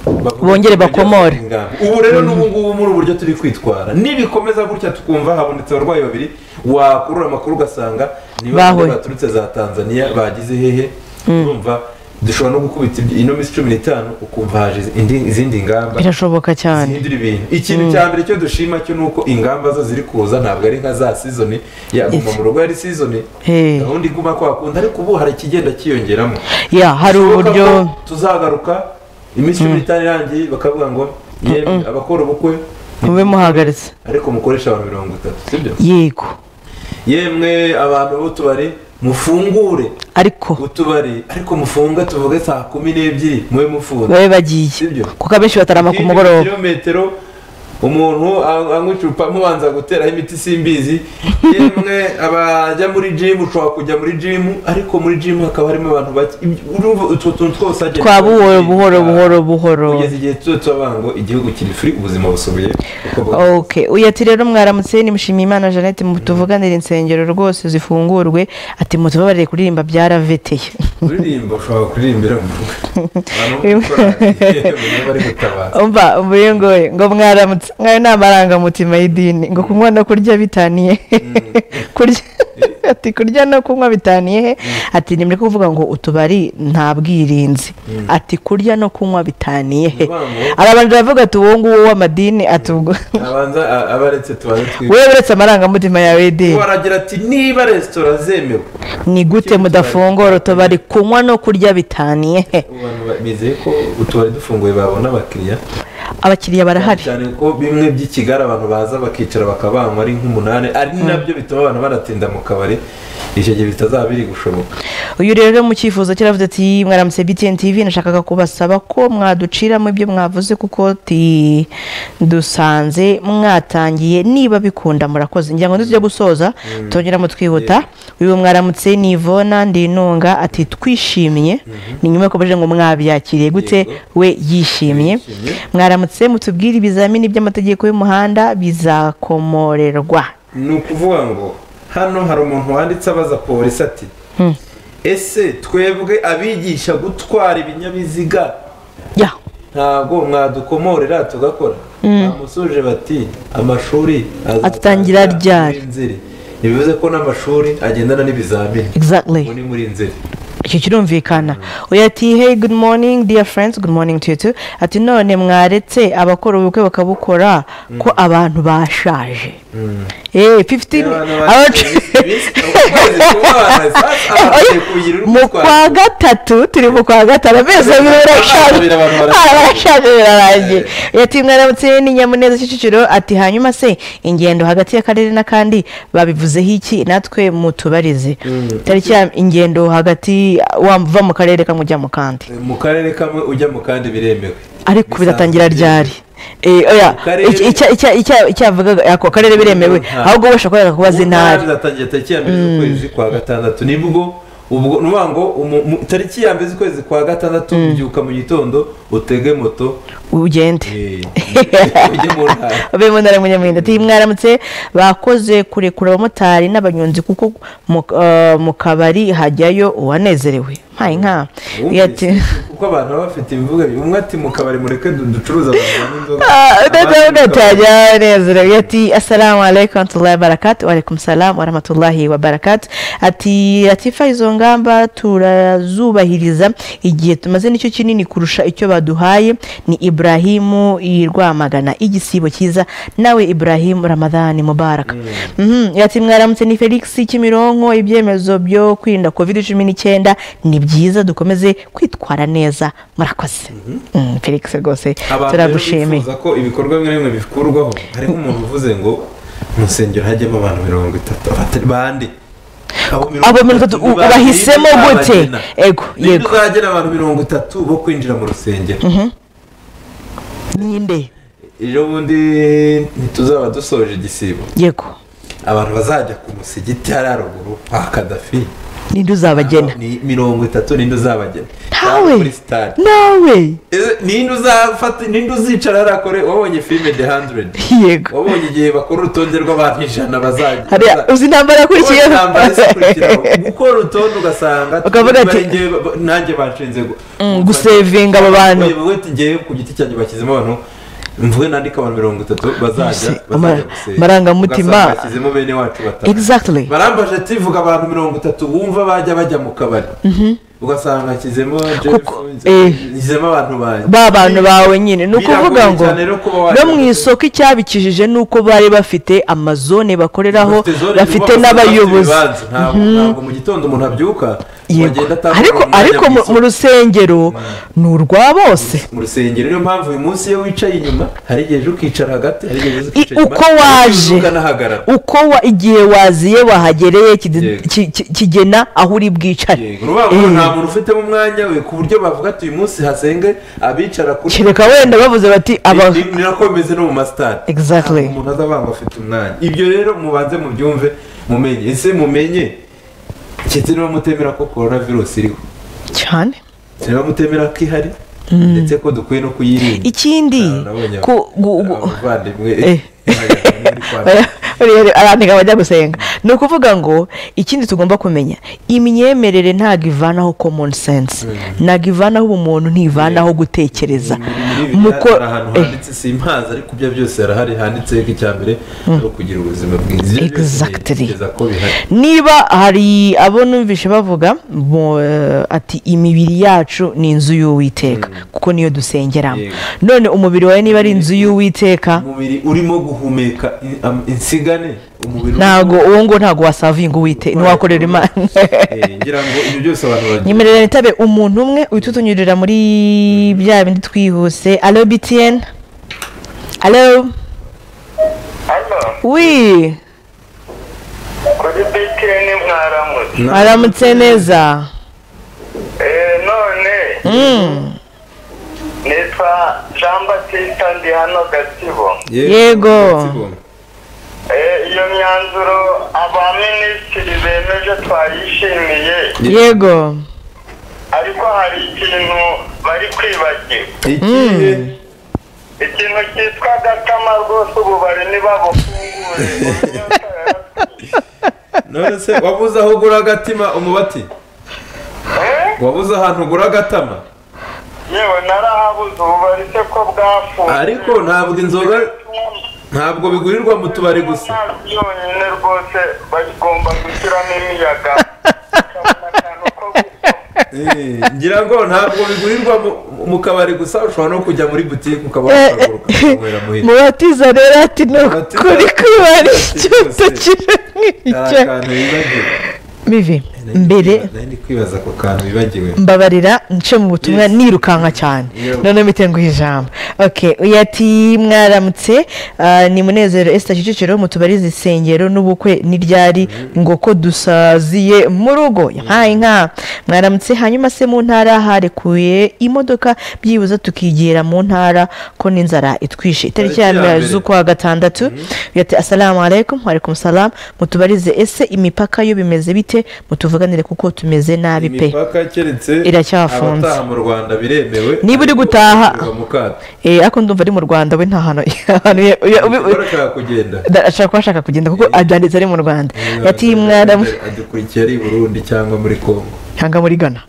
Speaker 1: bavuga ko bijya
Speaker 2: Bongere bakomore.
Speaker 1: guhinga. ubu rero n'ubu ngubu muri ubu buryo turi kwitwara nibikomeza gutya tukumva habonetse abarwayi babiri wakurura amakuru ugasanga ni
Speaker 2: Bahuye.
Speaker 1: babiri baturutse za tanzania bagize hehe urumva dushobora no gukubita ibyo- ino minsi cumi n'itanu ukumva haje indi- izindi ngamba
Speaker 2: birashoboka cyane
Speaker 1: zihindura ibintu ikintu cya mbere cyo dushima cyo ni uko ingamba zo ziri kuza ntabwo ari nka za sizoni yaguma mu rugo yari sizoni
Speaker 2: Hey.
Speaker 1: gahunda iguma kwa kundi ariko ubu hari ikigenda cyiyongeramo
Speaker 2: ya hari
Speaker 1: Bishoboka
Speaker 2: uburyo
Speaker 1: ko tuzagaruka iminsi cumi n'itanu irangiye bakavuga ngo yemwe abakora ubukwe
Speaker 2: mube muhagaritse
Speaker 1: ariko mukoresha abantu mirongo itatu sibyo
Speaker 2: yego
Speaker 1: yemwe abantu b'utubari mufungure
Speaker 2: ariko
Speaker 1: utubari ariko mufunge tuvuge saa kumi n'ebyiri mube mufunze
Speaker 2: babe bagiye
Speaker 1: Sibyo.
Speaker 2: kuko abenshi batarama ku
Speaker 1: Hirya
Speaker 2: mugoroba
Speaker 1: kilometero umuntu an- anywa icupa mubanza guteraho imiti simbizi yemwe abajya muri jimu ushobora kujya muri jimu ariko muri jimu hakaba harimo abantu bake Ibyo- urumva utwo tuntu twose agenda
Speaker 2: twa buhoro buhoro buhoro buhoro
Speaker 1: kugeza igihe tuba tubabango igihugu kiri furi ubuzima busubiye uko bwa-
Speaker 2: ok uyu ati rero mwaramutse nimushimiye imana jeannette mutuvuganire insengero rwose zifungurwe ati mutubabarire kuririmba byaraveteye
Speaker 1: kuririmba ushobora kuririmbira mu rugo abantu bo mu korari bari gutabara
Speaker 2: umva mvuye ngoye ngo mwaramutse mwayo ni amarangamutima y'idini ngo kunywa no kurya bitaniye he? kurya ati kurya no kunywa bitaniye he ati nimureke kuvuga ngo utubari nta bwirinzi ati kurya no kunywa bitaniye he
Speaker 1: Bivango.
Speaker 2: arabanza baravuga ati uwo nguwo w'amadini ati ubwo
Speaker 1: abanza a- abaretse tubanze twibuke
Speaker 2: wowe uretse amarangamutima yawe y'idini
Speaker 1: baragira ati niba resitora zemewe
Speaker 2: ni gute mudafungura utubari kunywa no kurya bitaniye he
Speaker 1: ubu bantu ba- bizeye ko utubari dufunguye babona abakiriya
Speaker 2: abakiriya barahari
Speaker 1: cyane ko bimwe by'ikigali abantu baza bakicara bakaba banywa ari nk'umunani ari nabyo bituma abantu banatinda mu kabari icyo gihe bitazaba biri gushoboka
Speaker 2: uyu rero mu cyifuzo cye aravuze ati mwaramutse btn tv nashakaga kubasaba ko mwaduciramo ibyo mwavuze kuko ti dusanze mwatangiye niba bikunda murakoze ngira ngo ntitujya gusoza tongeramo twihuta uyu mwaramutse ni ivona ndinunga ati twishimye ni nyuma yuko baje ngo mwabyakiriye gute we yishimye
Speaker 1: Yishimye.
Speaker 2: mwaramutse mutubwire ibizamini by'amategeko y'umuhanda bizakomorerwa
Speaker 1: ni ukuvuga ngo hano hari umuntu wanditse abaza polisi ati ese twebwe abigisha gutwara ibinyabiziga
Speaker 2: ya
Speaker 1: ntabwo mwadukomorera tugakora bamusuje bati amashuri
Speaker 2: Atangira ryari.
Speaker 1: nzeri bivuze ko n'amashuri agendana n'ibizamini
Speaker 2: exactly
Speaker 1: ubu ni muri nzeri
Speaker 2: icyo kirumvikana uyu ati hey good morning dear friends good morning to you too ati none mwaretse abakora ubukwe bakabukora ko abantu bashaje Eh, 15
Speaker 1: Abantu
Speaker 2: abacu-
Speaker 1: ukwezi kubana, sasa abantu kugira urugo
Speaker 2: mu
Speaker 1: rwabo.
Speaker 2: kwa gatatu turi mu kwa gatanu amezi abiri barashaje
Speaker 1: Abiri abantu barashaje.
Speaker 2: Ah, barashaje birarangiye yati mwaramutse ni nyamuneza kicukiro ati hanyuma se ingendo hagati y'akarere n'akandi babivuzeho iki natwe mutubarize tariki ya ingendo hagati wava mu karere kamwe ujya mu kandi
Speaker 1: mu karere kamwe ujya mu kandi biremewe
Speaker 2: ariko biratangira ryari Eh, oya,
Speaker 1: Karere-
Speaker 2: iki- icya- icya- icya- icyavugaga ako karere biremewe
Speaker 1: Nta-
Speaker 2: ahubwo bashobora kubereka kubaza intara
Speaker 1: bizatangira tariki ya mbere z'ukwezi kwa gatandatu nibwo ubwo ni ukuvuga ngo umu- mu- tariki ya mbere z'ukwezi kwa gatandatu ubyuka mu gitondo utege moto
Speaker 2: ugende
Speaker 1: eh, ujye mu ntara
Speaker 2: abe mu ntara y'amajyambere ati mwaramutse bakoze kurekura abamotari n'abanyonzi kuko mu- eh, mu kabari hajyayo uwanezerewe ntaye nka
Speaker 1: Wumvise kuko abantu baba bafite ibivuga bi- umwe ati mu kabari mureke du- ducuruze abantu banywa inzoga abandi mu kabari-
Speaker 2: udatajya unezerewe ati asalamu alaikum warahmatullahi wabarakatu alaikum salamu warahmatullahi wabarakatu ati latifa izo ngamba turazubahiriza igihe tumaze nicyo kinini kurusha icyo baduhaye ni ibrahimu i rwamagana igisibo cyiza nawe ibrahimu ramadhani mubaraka Mhm, ati mwaramutse ni felix kimironko ibyemezo byo kwirinda covid cumi n'icyenda ni byiza dukomeze kwitwara neza murakoze Mm, felix rwose
Speaker 1: abantu rero
Speaker 2: turagushimiye
Speaker 1: bifuza ko ibikorwa bimwe na bimwe bikurwaho hariho umuntu uvuze ngo mu nsengero hajyamo abantu mirongo itatu abatari bande
Speaker 2: abo mirongo itatu u- bahisemo gute ego
Speaker 1: yego
Speaker 2: yego
Speaker 1: uzagena abantu mirongo itatu bo kwinjira mu rusengero
Speaker 2: ninde
Speaker 1: ejo bundi ntituzaba dusoje igisibo
Speaker 2: yego
Speaker 1: abantu bazajya ku musigiti hariya ruguru kwa kadafi
Speaker 2: ninde uzabagena
Speaker 1: ni mirongo itatu ninde uzabagena
Speaker 2: ntawe
Speaker 1: Cyangwa muri sitade
Speaker 2: nawe
Speaker 1: Ese ninde uzafata ninde uzicara hariya kore wabonye filime the hundred
Speaker 2: yego
Speaker 1: wabonye igihe bakora urutonde rw'abantu ijana bazajya
Speaker 2: hariya
Speaker 1: baza-
Speaker 2: uzi intambara yakurikiyeho
Speaker 1: intambara zikurikiraho gukora urutonde ugasanga
Speaker 2: Ukavuga ati-
Speaker 1: bari ngewe- ba- nanjye banshinze gu-
Speaker 2: Mm, gusevinga abo bantu
Speaker 1: uyobowe ati ngewe ku giti cyanjye bashyizemo abantu mvuge nandika abantu mirongo itatu bazajya
Speaker 2: Ese,
Speaker 1: bazajya
Speaker 2: amara-
Speaker 1: gusenga.
Speaker 2: amarangamutima.
Speaker 1: Ugasanga bashyizemo bene wacu batanu
Speaker 2: exactly
Speaker 1: barambaje ati vuga abantu mirongo itatu wumva bajya bajya mu kabari ugasanga hashyizemo Jeff,
Speaker 2: Kuko- eh.
Speaker 1: hashyizemo abantu banjye
Speaker 2: ba bantu bawe nyine ni
Speaker 1: Biragoye
Speaker 2: ukuvuga ngo
Speaker 1: cyane rero kuba wajya
Speaker 2: no mu isoko icyabikijije ni uko bari bafite amazone bakoreraho
Speaker 1: Bafite zone
Speaker 2: bafite
Speaker 1: zubaka, bafite
Speaker 2: n'abayobozi
Speaker 1: ibibanza. Ntabwo ntabwo mu gitondo umuntu abyuka
Speaker 2: Yego.
Speaker 1: wagenda atabona
Speaker 2: ariko
Speaker 1: umwanya
Speaker 2: ariko mu-
Speaker 1: mwiza.
Speaker 2: mu rusengero ni urwa bose
Speaker 1: mu rusengero niyo mpamvu uyu munsi iyo wicaye inyuma hari igihe uje ukicara hagati hari igihe uje ukicara
Speaker 2: I-
Speaker 1: inyuma
Speaker 2: uko
Speaker 1: hari igihe uje
Speaker 2: waje
Speaker 1: ukanahagarara
Speaker 2: uko wa- igihe waziye wahagereye kide-
Speaker 1: Yego.
Speaker 2: ki- ki- kigena aho uri bwicare
Speaker 1: Yego, urumva ngo
Speaker 2: Eh.
Speaker 1: nta muntu ufitemo umwanya we ku buryo bavuga ati uyu munsi hasenge abicara kuri
Speaker 2: kereka wenda bavuze bati aba
Speaker 1: Ni- ni nako bimeze no mu masitade
Speaker 2: Exactly.
Speaker 1: umuntu azabanga afite umwanya ibyo rero mubanze mubyumve mumenye ese mumenye ndetse niba mutemera ko korona virusi iriho
Speaker 2: cyane
Speaker 1: niba mutemera ko ihari ndetse ko dukwiye no kuyirinda
Speaker 2: ikindi
Speaker 1: Ah, nabonye
Speaker 2: ku- gu- gu-
Speaker 1: abavandimwe
Speaker 2: Eh.
Speaker 1: bagaragara
Speaker 2: Bariya- arandika bajya gusenga ni ukuvuga ngo ikindi tugomba kumenya imyemerere ntabwo ivanaho common sense ntabwo ivanaho ubumuntu ntivanaho gutekereza
Speaker 1: muko
Speaker 2: Muko-
Speaker 1: ahantu
Speaker 2: eh,
Speaker 1: handitse simpazi ariko ibyo byose harahari handitseho ko icya mbere ari ukugira ubuzima bwiza Ibyo byose
Speaker 2: Exactly.
Speaker 1: ntekereza ko bihari
Speaker 2: niba hari abo numvishe bavuga bo, eh, ati imibiri yacu ni inzu y'uwiteka kuko niyo dusengeramo
Speaker 1: Yego.
Speaker 2: none umubiri wawe niba ari inzu y'uwiteka
Speaker 1: umubiri urimo guhumeka in- am- insigane umubiri
Speaker 2: ntabwo uwo nguwo ntabwo wasavinga uwite ntiwakorera imana
Speaker 1: Eh, ngira ngo ibyo byose abantu bagira
Speaker 2: nyemerera nitabe umuntu umwe uhita utunyurira muri bya bindi twihuse alo btn alo
Speaker 3: hano
Speaker 2: wi
Speaker 3: kuri btn mwaramutse
Speaker 1: Na-
Speaker 2: aramutse neza
Speaker 3: Eh, none nitwa jean batista ndi hano gatsibo
Speaker 1: Yego.
Speaker 2: Yego.
Speaker 3: Eh, iyo myanzuro abaminisitiri bemeje twayishimiye
Speaker 2: yego
Speaker 3: ariko hari ikintu bari kwibagirwa
Speaker 1: Ikihe?
Speaker 3: ikintu cyitwa gatama rwose ubu bari ntibabufungure
Speaker 1: none se wabuze aho ugura agatima umubati wabuze ahantu ugura agatama
Speaker 3: yewe narahabuze ubu bari se ko bwafunze
Speaker 1: ariko ntabwo inzoga ntabwo bigurirwa mu tubari gusa
Speaker 3: amazi yonyine rwose bagomba gushyiramo imiyaga bakabona akantu ko gusoma
Speaker 1: Eh, ngira ngo ntabwo bigurirwa mu- mu kabari gusa ushobora no kujya muri butike ukaba
Speaker 2: Eh,
Speaker 1: wakaguruka ukanywera muhira
Speaker 2: mubatiza rero ati ni
Speaker 1: Mubatiza-
Speaker 2: ukuri kwibara icyo
Speaker 1: Rwose.
Speaker 2: tukiri
Speaker 1: hari
Speaker 2: nk'icyo
Speaker 1: akantu bibagiwe
Speaker 2: bivi mbere
Speaker 1: nari ndi kwibaza ako kantu bibagiwe
Speaker 2: mbabarira nce mu butumwa
Speaker 1: Yes.
Speaker 2: nirukanka cyane
Speaker 1: Yep.
Speaker 2: none mpite nguha ijambo ok uyu ati mwaramutse ah, ni munezero esita kicukiro mu tubari zisengero n'ubukwe n'iryari ngo ko dusaziye mu rugo yahaye nka mwaramutse hanyuma se mu ntara harekuye imodoka byibuze tukigera mu ntara ko n'inzara itwishe itariki ya
Speaker 1: Tariki ya
Speaker 2: mbere
Speaker 1: mbere.
Speaker 2: z'ukwa gatandatu uyu ati asalamu alaikum walekum salamu mutubarize ese imipaka yo bimeze bite mutuvuganire kuko tumeze nabi pe
Speaker 1: imipaka keretse
Speaker 2: Iracyafunze.
Speaker 1: abataha mu rwanda biremewe
Speaker 2: Niba uri
Speaker 1: ariko
Speaker 2: gutaha-
Speaker 1: ushyirwa mu kato
Speaker 2: Eh, ariko ndumva ari mu rwanda we nta hantu ahantu ya- ya- ubi- ubi-
Speaker 1: ushobora kugenda
Speaker 2: da- ashaka kuba ashaka kugenda kuko abyanditse ari mu rwanda yati mwaramu
Speaker 1: adukurikiye ari i burundi cyangwa muri congo
Speaker 2: cyangwa muri gana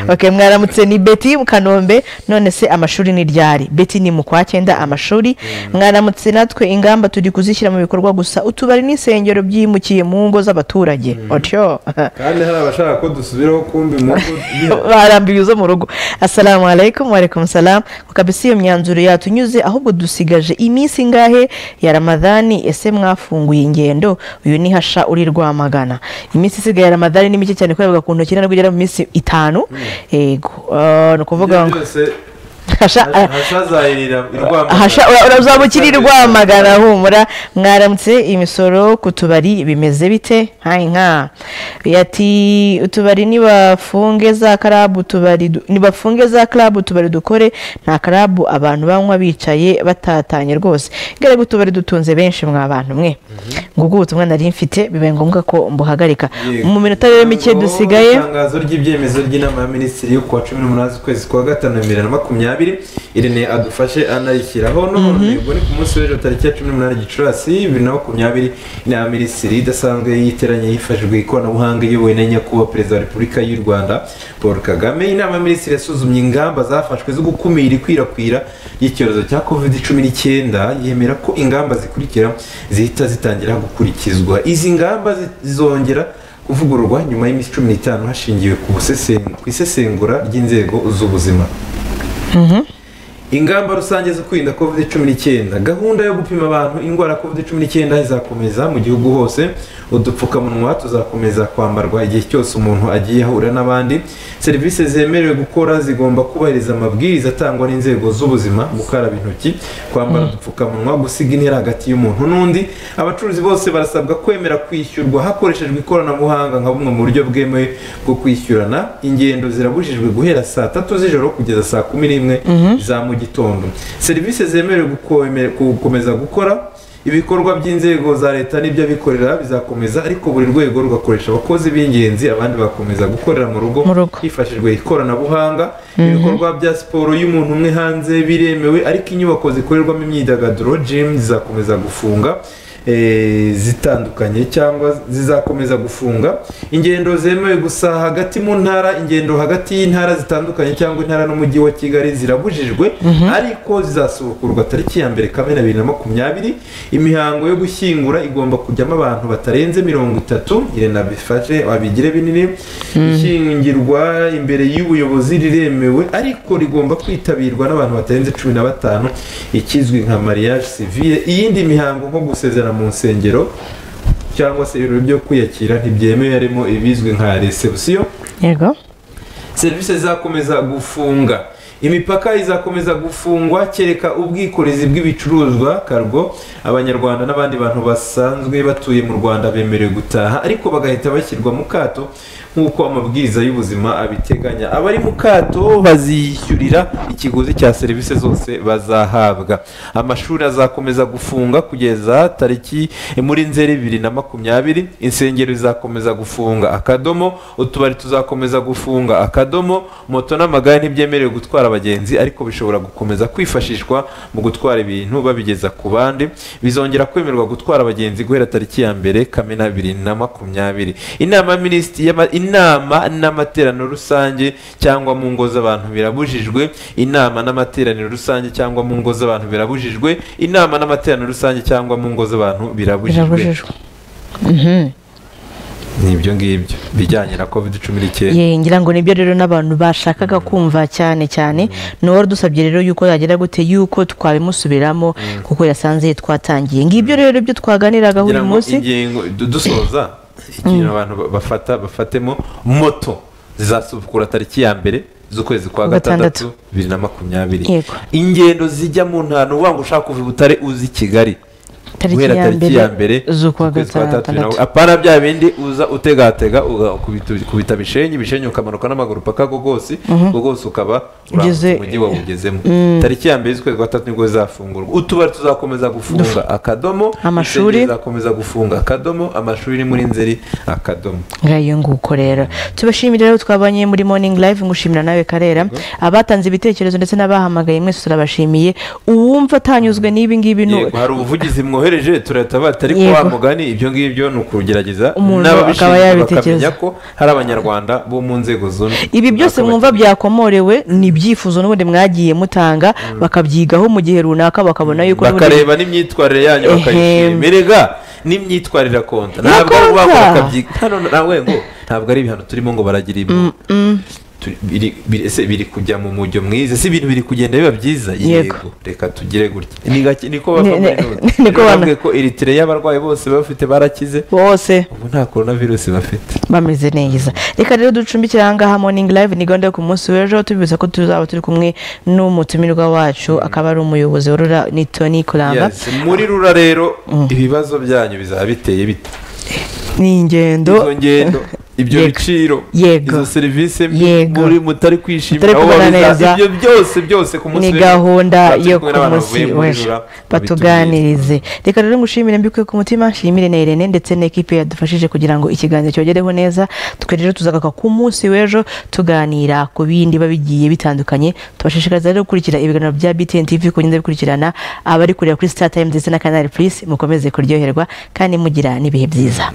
Speaker 2: ok mwaramutse ni beti mu kanombe none se amashuri ni ryari beti ni mu kwa cyenda amashuri mwaramutse natwe ingamba turi kuzishyira mu bikorwa gusa utubari n'insengero byimukiye mu ngo z'abaturage otyo
Speaker 1: kandi hari abashaka ko dusubiraho kumbi mu ngo biha-
Speaker 2: barambiwe izo mu rugo asalamu alaikum waraikum salamu kabisa iyo myanzuro yatunyuze ahubwo dusigaje iminsi ingahe ya ramadani ese mwafunguye ingendo uyu ni hasha uri rwamagana iminsi isigaye ya ramadani ni mike cyane kubera ku ntoki ntabwo igera mu minsi itanu yego eh, ni ukuvuga ngo
Speaker 1: byose
Speaker 2: hasha eh,
Speaker 1: hashazahirira
Speaker 2: Hasha ura- urazabukira i Rwamagana humura mwaramutse imisoro ku tubari bimeze bite hayi nka yati utubari nibafunge za karabu tubari du- nibafunge za karabu tubari dukore nta karabu abantu banywa bicaye batatanye rwose gare utubari dutunze benshi mwa bantu mwe ngo ubwo ubutumwa nari mfite bibaye ngombwa ko mbuhagarika mu minota rero mike dusigaye
Speaker 1: itangazo ry'ibyemezo ry'inama ya minisitiri yo kuwa cumi n'umunani z'ukwezi kwa gatanu bibiri na makumyabiri irene adufashe anayishyiraho none ubwo ni ku munsi w'ejo tariki ya cumi n'umunani gicurasi bibiri na makumyabiri inama ya minisitiri idasanzwe yiteranye hifashishijwe ikoranabuhanga iyobowe na nyakubahwa perezida wa repubulika y'u rwanda paul kagame inama ya minisitiri yasuzumye ingamba zafashwe zo gukumira ikwirakwira ry'icyorezo cya covid cumi n'icyenda yemera ko ingamba zikurikira zihita zitangira gukurikizwa izi ngamba zi- zizongera kuvugururwa nyuma y'iminsi cumi n'itanu hashingiwe ku busesengu- ku isesengura ry'inzego z'ubuzima ingamba rusange zo kwirinda covid cumi n'icyenda gahunda yo gupima abantu indwara ya covid cumi n'icyenda izakomeza mu gihugu hose udupfukamunwa tuzakomeza kwambarwa igihe cyose umuntu agiye ahura n'abandi serivisi zemerewe gukora zigomba kubahiriza amabwiriza atangwa n'inzego z'ubuzima gukaraba intoki kwambara udupfukamunwa gusiga intera hagati y'umuntu n'undi abacuruzi bose barasabwa kwemera kwishyurwa hakoreshejwe ikoranabuhanga nka bumwe mu buryo bwemewe bwo kwishyurana ingendo zirabujijwe guhera saa tatu z'ijoro kugeza saa kumi n'imwe za mu gitondo serivisi zemerewe gukome- gukomeza gukora ibikorwa by'inzego za leta n'iby'abikorera bizakomeza ariko buri rwego rugakoresha abakozi b'ingenzi abandi bakomeza gukorera mu rugo
Speaker 2: Mu rugo.
Speaker 1: hifashishijwe ikoranabuhanga ibikorwa bya siporo y'umuntu umwe hanze biremewe ariko inyubako zikorerwamo imyidagaduro gym zizakomeza gufunga eh, zitandukanye cyangwa zizakomeza gufunga ingendo zemewe gusa hagati mu ntara ingendo hagati y'intara zitandukanye cyangwa intara n'umujyi wa kigali zirabujijwe ariko zizasubukurwa tariki ya mbere kamena bibiri na makumyabiri imihango yo gushyingura igomba kujyamo abantu batarenze mirongo itatu irena bifashe babigire binini ishyingirwa imbere y'ubuyobozi riremewe ariko rigomba kwitabirwa n'abantu batarenze cumi na batanu ikizwi nka mariage civile iyindi mihango nko gusezera mu nsengero cyangwa se ibirori byo kwiyakira ntibyemewe harimo ibizwi nka resebusiyo
Speaker 2: yego
Speaker 1: serivisi zizakomeza gufunga imipaka izakomeza gufungwa kereka ubwikorezi bw'ibicuruzwa kargo abanyarwanda n'abandi bantu basanzwe batuye mu rwanda bemerewe gutaha ariko bagahita bashyirwa mu kato nk'uko amabwiriza y'ubuzima abiteganya abari mu kato bazishyurira ikiguzi cya serivisi zose bazahabwa amashuri azakomeza gufunga kugeza tariki muri nzeri bibiri na makumyabiri insengero zizakomeza gufunga akadomo utubari tuzakomeza gufunga akadomo moto n'amagare ntibyemerewe gutwara abagenzi ariko bishobora gukomeza kwifashishwa mu gutwara ibintu babigeza ku bandi bizongera kwemerwa gutwara abagenzi guhera tariki ya mbere kamena bibiri na makumyabiri inama ya minisitiri y'ama- inama n'amateraniro rusange cyangwa mu ngo z'abantu birabujijwe inama n'amateraniro rusange cyangwa mu ngo z'abantu birabujijwe inama n'amateraniro rusange cyangwa mu ngo z'abantu birabujijwe
Speaker 2: birabujijwe Mhm.
Speaker 1: ni ibyo ngibyo bijyanye na covid cumi n'icyenda
Speaker 2: Ye, ngira ngo nibyo rero n'abantu bashakaga kumva cyane cyane ni dusabye rero yuko yagera gute yuko twabimusubiramo kuko yasanze twatangiye ngibyo rero ibyo twaganiraga buri
Speaker 1: kugira ngo
Speaker 2: munsi
Speaker 1: ingingo du- dusoza ikintu abantu ba- bafata bafatemo moto zizasubukura tariki ya mbere z'ukwezi kwa
Speaker 2: Gatandatu.
Speaker 1: gatandatu bibiri na makumyabiri
Speaker 2: Yego.
Speaker 1: ingendo zijya mu ntara ni ukuvuga ngo ushaka kuva i butare uzi kigali
Speaker 2: tariki
Speaker 1: guhera
Speaker 2: ya
Speaker 1: tariki ya mbere
Speaker 2: mbere z'ukwa
Speaker 1: z'ukwezi kwa
Speaker 2: gatandatu
Speaker 1: nawe. apana bya bindi uza utegatega ugakubita- ukubita bishenyi bishenyi ukamanuka n'amaguru paka gogosi gogosi ukaba
Speaker 2: Ugeze-
Speaker 1: urangwa umujyi wawe ugezemo tariki ya mbere z'ukwezi kwa gatatu nibwo zizafungurwa utubari tuzakomeza gufunga akadomo
Speaker 2: Amashuri.
Speaker 1: insengero zizakomeza gufunga akadomo amashuri ni muri nzeri akadomo
Speaker 2: ngayo nguko rero tubashimire rero twabanye muri morning live ngushimira nawe karera abatanze ibitekerezo ndetse n'abahamagaye mwese turabashimiye uwumva atanyuzwe n'ibi ngibi nu-
Speaker 1: yego hari ubuvugizi mwohereje turatabata ariko
Speaker 2: Yego.
Speaker 1: wa mugani ibyo ngibyo ni ukugerageza
Speaker 2: Umuntu akaba
Speaker 1: n'ababishinzwe
Speaker 2: yabitekereza.
Speaker 1: bakamenya ko hari abanyarwanda bo mu nzego zunze
Speaker 2: ibi byose mwumva
Speaker 1: bakabagira-
Speaker 2: byakomorewe ni ibyifuzo n'ubundi mwagiye mutanga bakabyigaho mu gihe runaka bakabona yuko n'ubundi-
Speaker 1: bakareba n'imyitwarire yanyu
Speaker 2: Ehem.
Speaker 1: bakayishima erega n'imyitwarire akonta ntabwo
Speaker 2: Irakonta.
Speaker 1: wakora akabyi hano nawe ngo ntabwo ari ibihano turimo ngo baragire ibyo Turi- biri- biri- ese biri kujya mu mujyo mwiza si ibintu biri kugenda biba byiza
Speaker 2: Yego.
Speaker 1: yego reka tugire gutya Ni gake- niko bava
Speaker 2: Ni-
Speaker 1: muri
Speaker 2: ni-
Speaker 1: Nord.
Speaker 2: niko
Speaker 1: Rero
Speaker 2: bana-
Speaker 1: bavuga ko eritire y'abarwayi bose bafite barakize
Speaker 2: bose
Speaker 1: ubu nta korona virusi bafite
Speaker 2: bameze neza reka rero ducumbikire ahangaha morning live ni gahunda yo ku munsi w'ejo tubibutsa ko tuzaba turi kumwe n'umutumirwa wacu akaba ari umuyobozi wa rura ni tony kuramba
Speaker 1: Yes, muri rura rero ibibazo byanyu bizaba biteye bite
Speaker 2: ni ingendo
Speaker 1: izo ngendo ibyo
Speaker 2: Yego.
Speaker 1: biciro
Speaker 2: Yego.
Speaker 1: izo serivisi mbi
Speaker 2: Yego.
Speaker 1: muri mutari kwishimira
Speaker 2: Mutari
Speaker 1: aho
Speaker 2: kubana
Speaker 1: babiza-
Speaker 2: neza.
Speaker 1: ibyo byose byose ku munsi
Speaker 2: ni
Speaker 1: w'ejo
Speaker 2: gahunda
Speaker 1: tuzaba turi
Speaker 2: yo ku
Speaker 1: kumwe n'abantu bavuye
Speaker 2: munsi
Speaker 1: muri
Speaker 2: w'ejo
Speaker 1: Rura, babitubwire.
Speaker 2: batuganirize reka rero ngushimire mbikuye ku mutima nshimire na irene ndetse n'ikipe yadufashije kugira ngo ikiganza cyogereho neza twe rero tuzagaruka ku munsi w'ejo tuganira ku bindi biba bigiye bitandukanye tubashishikariza rero gukurikira ibiganiro bya btn tv kugenda bikurikirana abari kureba kuri star time ndetse na canal plus mukomeze kuryoherwa kandi mugira n'ibihe byiza